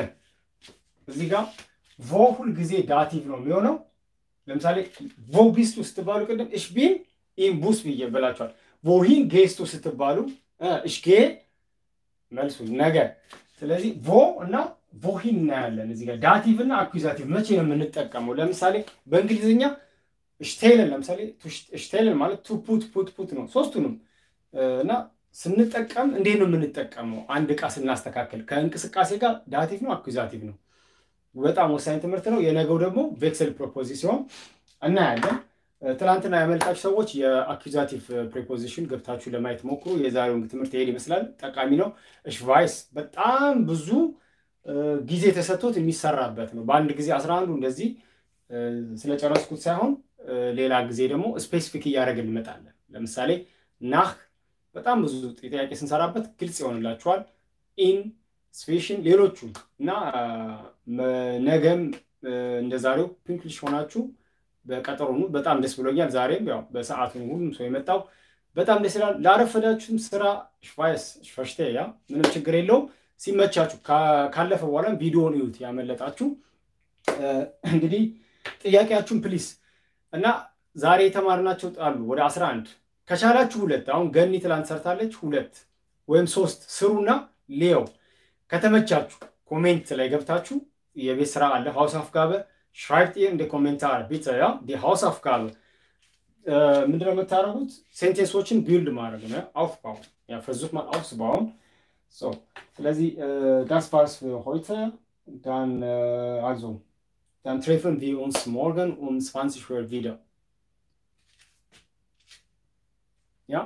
እዚህ ጋር ቮ ሁል ጊዜ ዳቲቭ ነው የሚሆነው። ለምሳሌ ቮ ቢስቱ ስትባሉ ቅድም እሽ ቢን ኢን ቡስ ብዬ ብላችኋል። ቮሂን ጌስቱ ስትባሉ እሽ ጌ መልሱ ነገ። ስለዚህ ቮ እና ቮሂን እናያለን። እዚህ ጋር ዳቲቭ እና አኩዛቲቭ መቼ ነው የምንጠቀመው? ለምሳሌ በእንግሊዝኛ ሽቴልን ለምሳሌ ሽቴልን ማለት ቱ ፑት ፑት ፑት ነው ሶስቱንም እና ስንጠቀም እንዴት ነው የምንጠቀመው? አንድ ዕቃ ስናስተካከል ከእንቅስቃሴ ጋር ዳቲቭ ነው አኩዛቲቭ ነው። በጣም ወሳኝ ትምህርት ነው። የነገው ደግሞ ቬክሰል ፕሮፖዚሲዮን እናያለን። ትናንትና ያመልጣችሁ ሰዎች የአኩዛቲቭ ፕሪፖዚሽን ገብታችሁ ለማየት ሞክሩ። የዛሬውን ትምህርት ይሄድ ይመስላል። ጠቃሚ ነው። እሽ ቫይስ በጣም ብዙ ጊዜ ተሰጥቶት የሚሰራበት ነው። በአንድ ጊዜ አስራ አንዱ እንደዚህ ስለጨረስኩት ሳይሆን ሌላ ጊዜ ደግሞ ስፔሲፊክ እያደረግን እንመጣለን። ለምሳሌ ናህ በጣም ብዙ ጥያቄ ስንሰራበት ግልጽ ይሆንላችኋል። ኢን ስፔሽን ሌሎቹም እና ነገም እንደዛሬው ፒንክሊሽ ሆናችሁ በቀጠሮኑ በጣም ደስ ብሎኛል። ዛሬም ያው በሰዓቱ ሁሉም ሰው የመጣው በጣም ደስ ይላል። ላረፈዳችሁም ስራ ሽቫይስ ሽፈሽቴ ያ ምንም ችግር የለውም። ሲመቻችሁ ካለፈ በኋላም ቪዲዮን እዩት ያመለጣችሁ። እንግዲህ ጥያቄያችሁን ፕሊስ እና ዛሬ የተማርናቸው አሉ ወደ አስራ አንድ ከቻላችሁ ሁለት አሁን ገኒ ትላንት ሰርታለች። ሁለት ወይም ሶስት ስሩና ሌው ከተመቻችሁ ኮሜንት ላይ ገብታችሁ የቤት ስራ አለ ሀውስ አፍጋበ ሽራይብት እንደ ኮሜንታር ቢተ ያ ሀውስ አፍጋበ ምንድነው የምታደርጉት? ሴንቴንሶችን ቢልድ ማድረግ ነው። አውፍባውን ያ versucht mal aufzubauen so ስለዚህ das war's für heute dann also dann treffen wir uns morgen um 20 Uhr wieder ja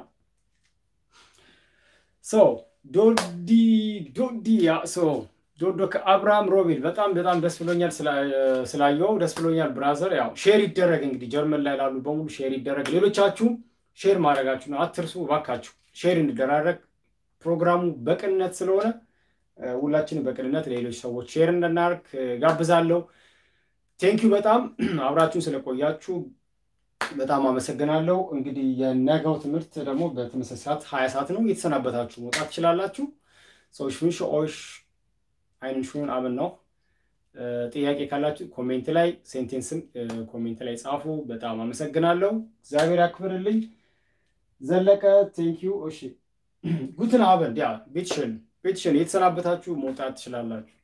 so ዶዲ ዶዲ ያ ሶ ዶዶ ከአብርሃም ሮቤል በጣም በጣም ደስ ብሎኛል ስላየው ደስ ብሎኛል ብራዘር። ያው ሼር ይደረግ እንግዲህ ጀርመን ላይ ላሉ በሙሉ ሼር ይደረግ። ሌሎቻችሁ ሼር ማድረጋችሁ ነው አትርሱ እባካችሁ፣ ሼር እንደራረግ። ፕሮግራሙ በቅንነት ስለሆነ ሁላችንም በቅንነት ሌሎች ሰዎች ሼር እንድናደርግ ጋብዛለሁ። ቴንኪዩ በጣም አብራችሁን ስለቆያችሁ በጣም አመሰግናለሁ። እንግዲህ የነገው ትምህርት ደግሞ በተመሳሳይ ሰዓት ሀያ ሰዓት ነው። የተሰናበታችሁ መውጣት ትችላላችሁ። ሰዎች ፍንሽ ኦሽ አይንን ሽን አብን ነው። ጥያቄ ካላችሁ ኮሜንት ላይ ሴንቴንስም ኮሜንት ላይ ጻፉ። በጣም አመሰግናለሁ። እግዚአብሔር ያክብርልኝ። ዘለቀ ቴንኪዩ። እሺ ጉትን አበን ያ ቤትሽን ቤትሽን የተሰናበታችሁ መውጣት ትችላላችሁ።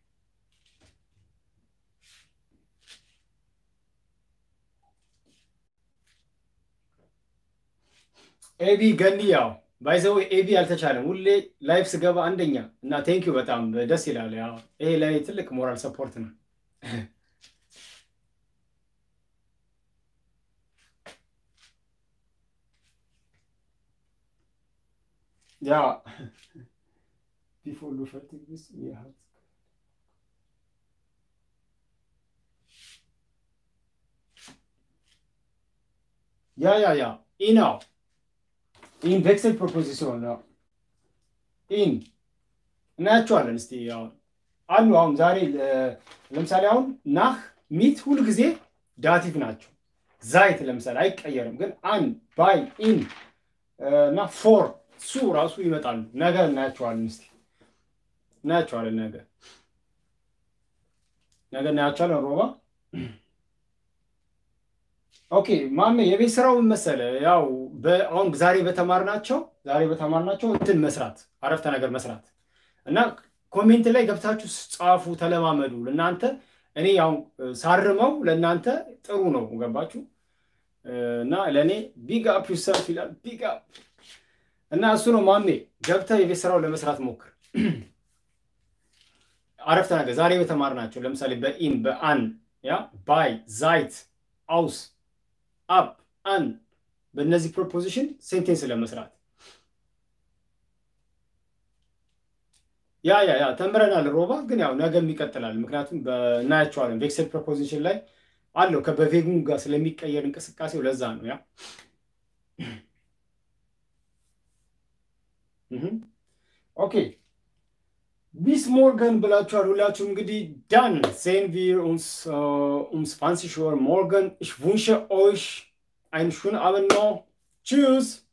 ኤቢ ገኒ ያው ባይዘው ኤቢ አልተቻለም። ሁሌ ላይፍ ስገባ አንደኛ እና ቴንኪዩ በጣም ደስ ይላል። ያው ይሄ ለእኔ ትልቅ ሞራል ሰፖርት ነው። ያ ቢፎር ዱ ፈርቲግ ዲስ ያ ያ ያ ኢናው ኢን ቬክሰል ፕሮፖዚሽን ነው። ኢን እናያቸዋለን። እስቲ አሉ አሁን ዛሬ ለምሳሌ አሁን ናህ ሚት ሁል ጊዜ ዳቲቭ ናቸው። ዛይት ለምሳሌ አይቀየርም፣ ግን አን ባይ ኢን እና ፎር ሱ ራሱ ይመጣሉ። ነገ እናያቸዋለን። እስቲ እናያቸዋለን። ነገ ነገ እናያቸዋለን። ሮባ ኦኬ ማሜ የቤት ስራው ምን መሰለህ? ያው አሁን ዛሬ በተማርናቸው ዛሬ በተማርናቸው እንትን መስራት አረፍተ ነገር መስራት እና ኮሜንት ላይ ገብታችሁ ጻፉ፣ ተለማመዱ። ለእናንተ እኔ ያው ሳርመው ለእናንተ ጥሩ ነው። ገባችሁ? እና ለእኔ ቢግ አፕ ዩሰልፍ ይላል። ቢግ አፕ እና እሱ ነው ማሜ። ገብተህ የቤት ስራው ለመስራት ሞክር። አረፍተ ነገር ዛሬ በተማርናቸው ለምሳሌ በኢን በአን ያ ባይ ዛይት አውስ አፕ አን በእነዚህ ፕሮፖዚሽን ሴንቴንስ ለመስራት ያ ያ ያ ተምረናል። ሮባ ግን ያው ነገም ይቀጥላል። ምክንያቱም እናያቸዋለን። ቬክሰል ፕሮፖዚሽን ላይ አለው ከበቬጉን ጋር ስለሚቀየር እንቅስቃሴው ለዛ ነው ያ ኦኬ ቢስ ሞርገን ብላችኋል ሁላችሁም እንግዲህ ዳን ሴን ቪር ኡንስ ኡምስ ፋንሲ ሾር ሞርገን ich wünsche euch einen schönen Abend noch tschüss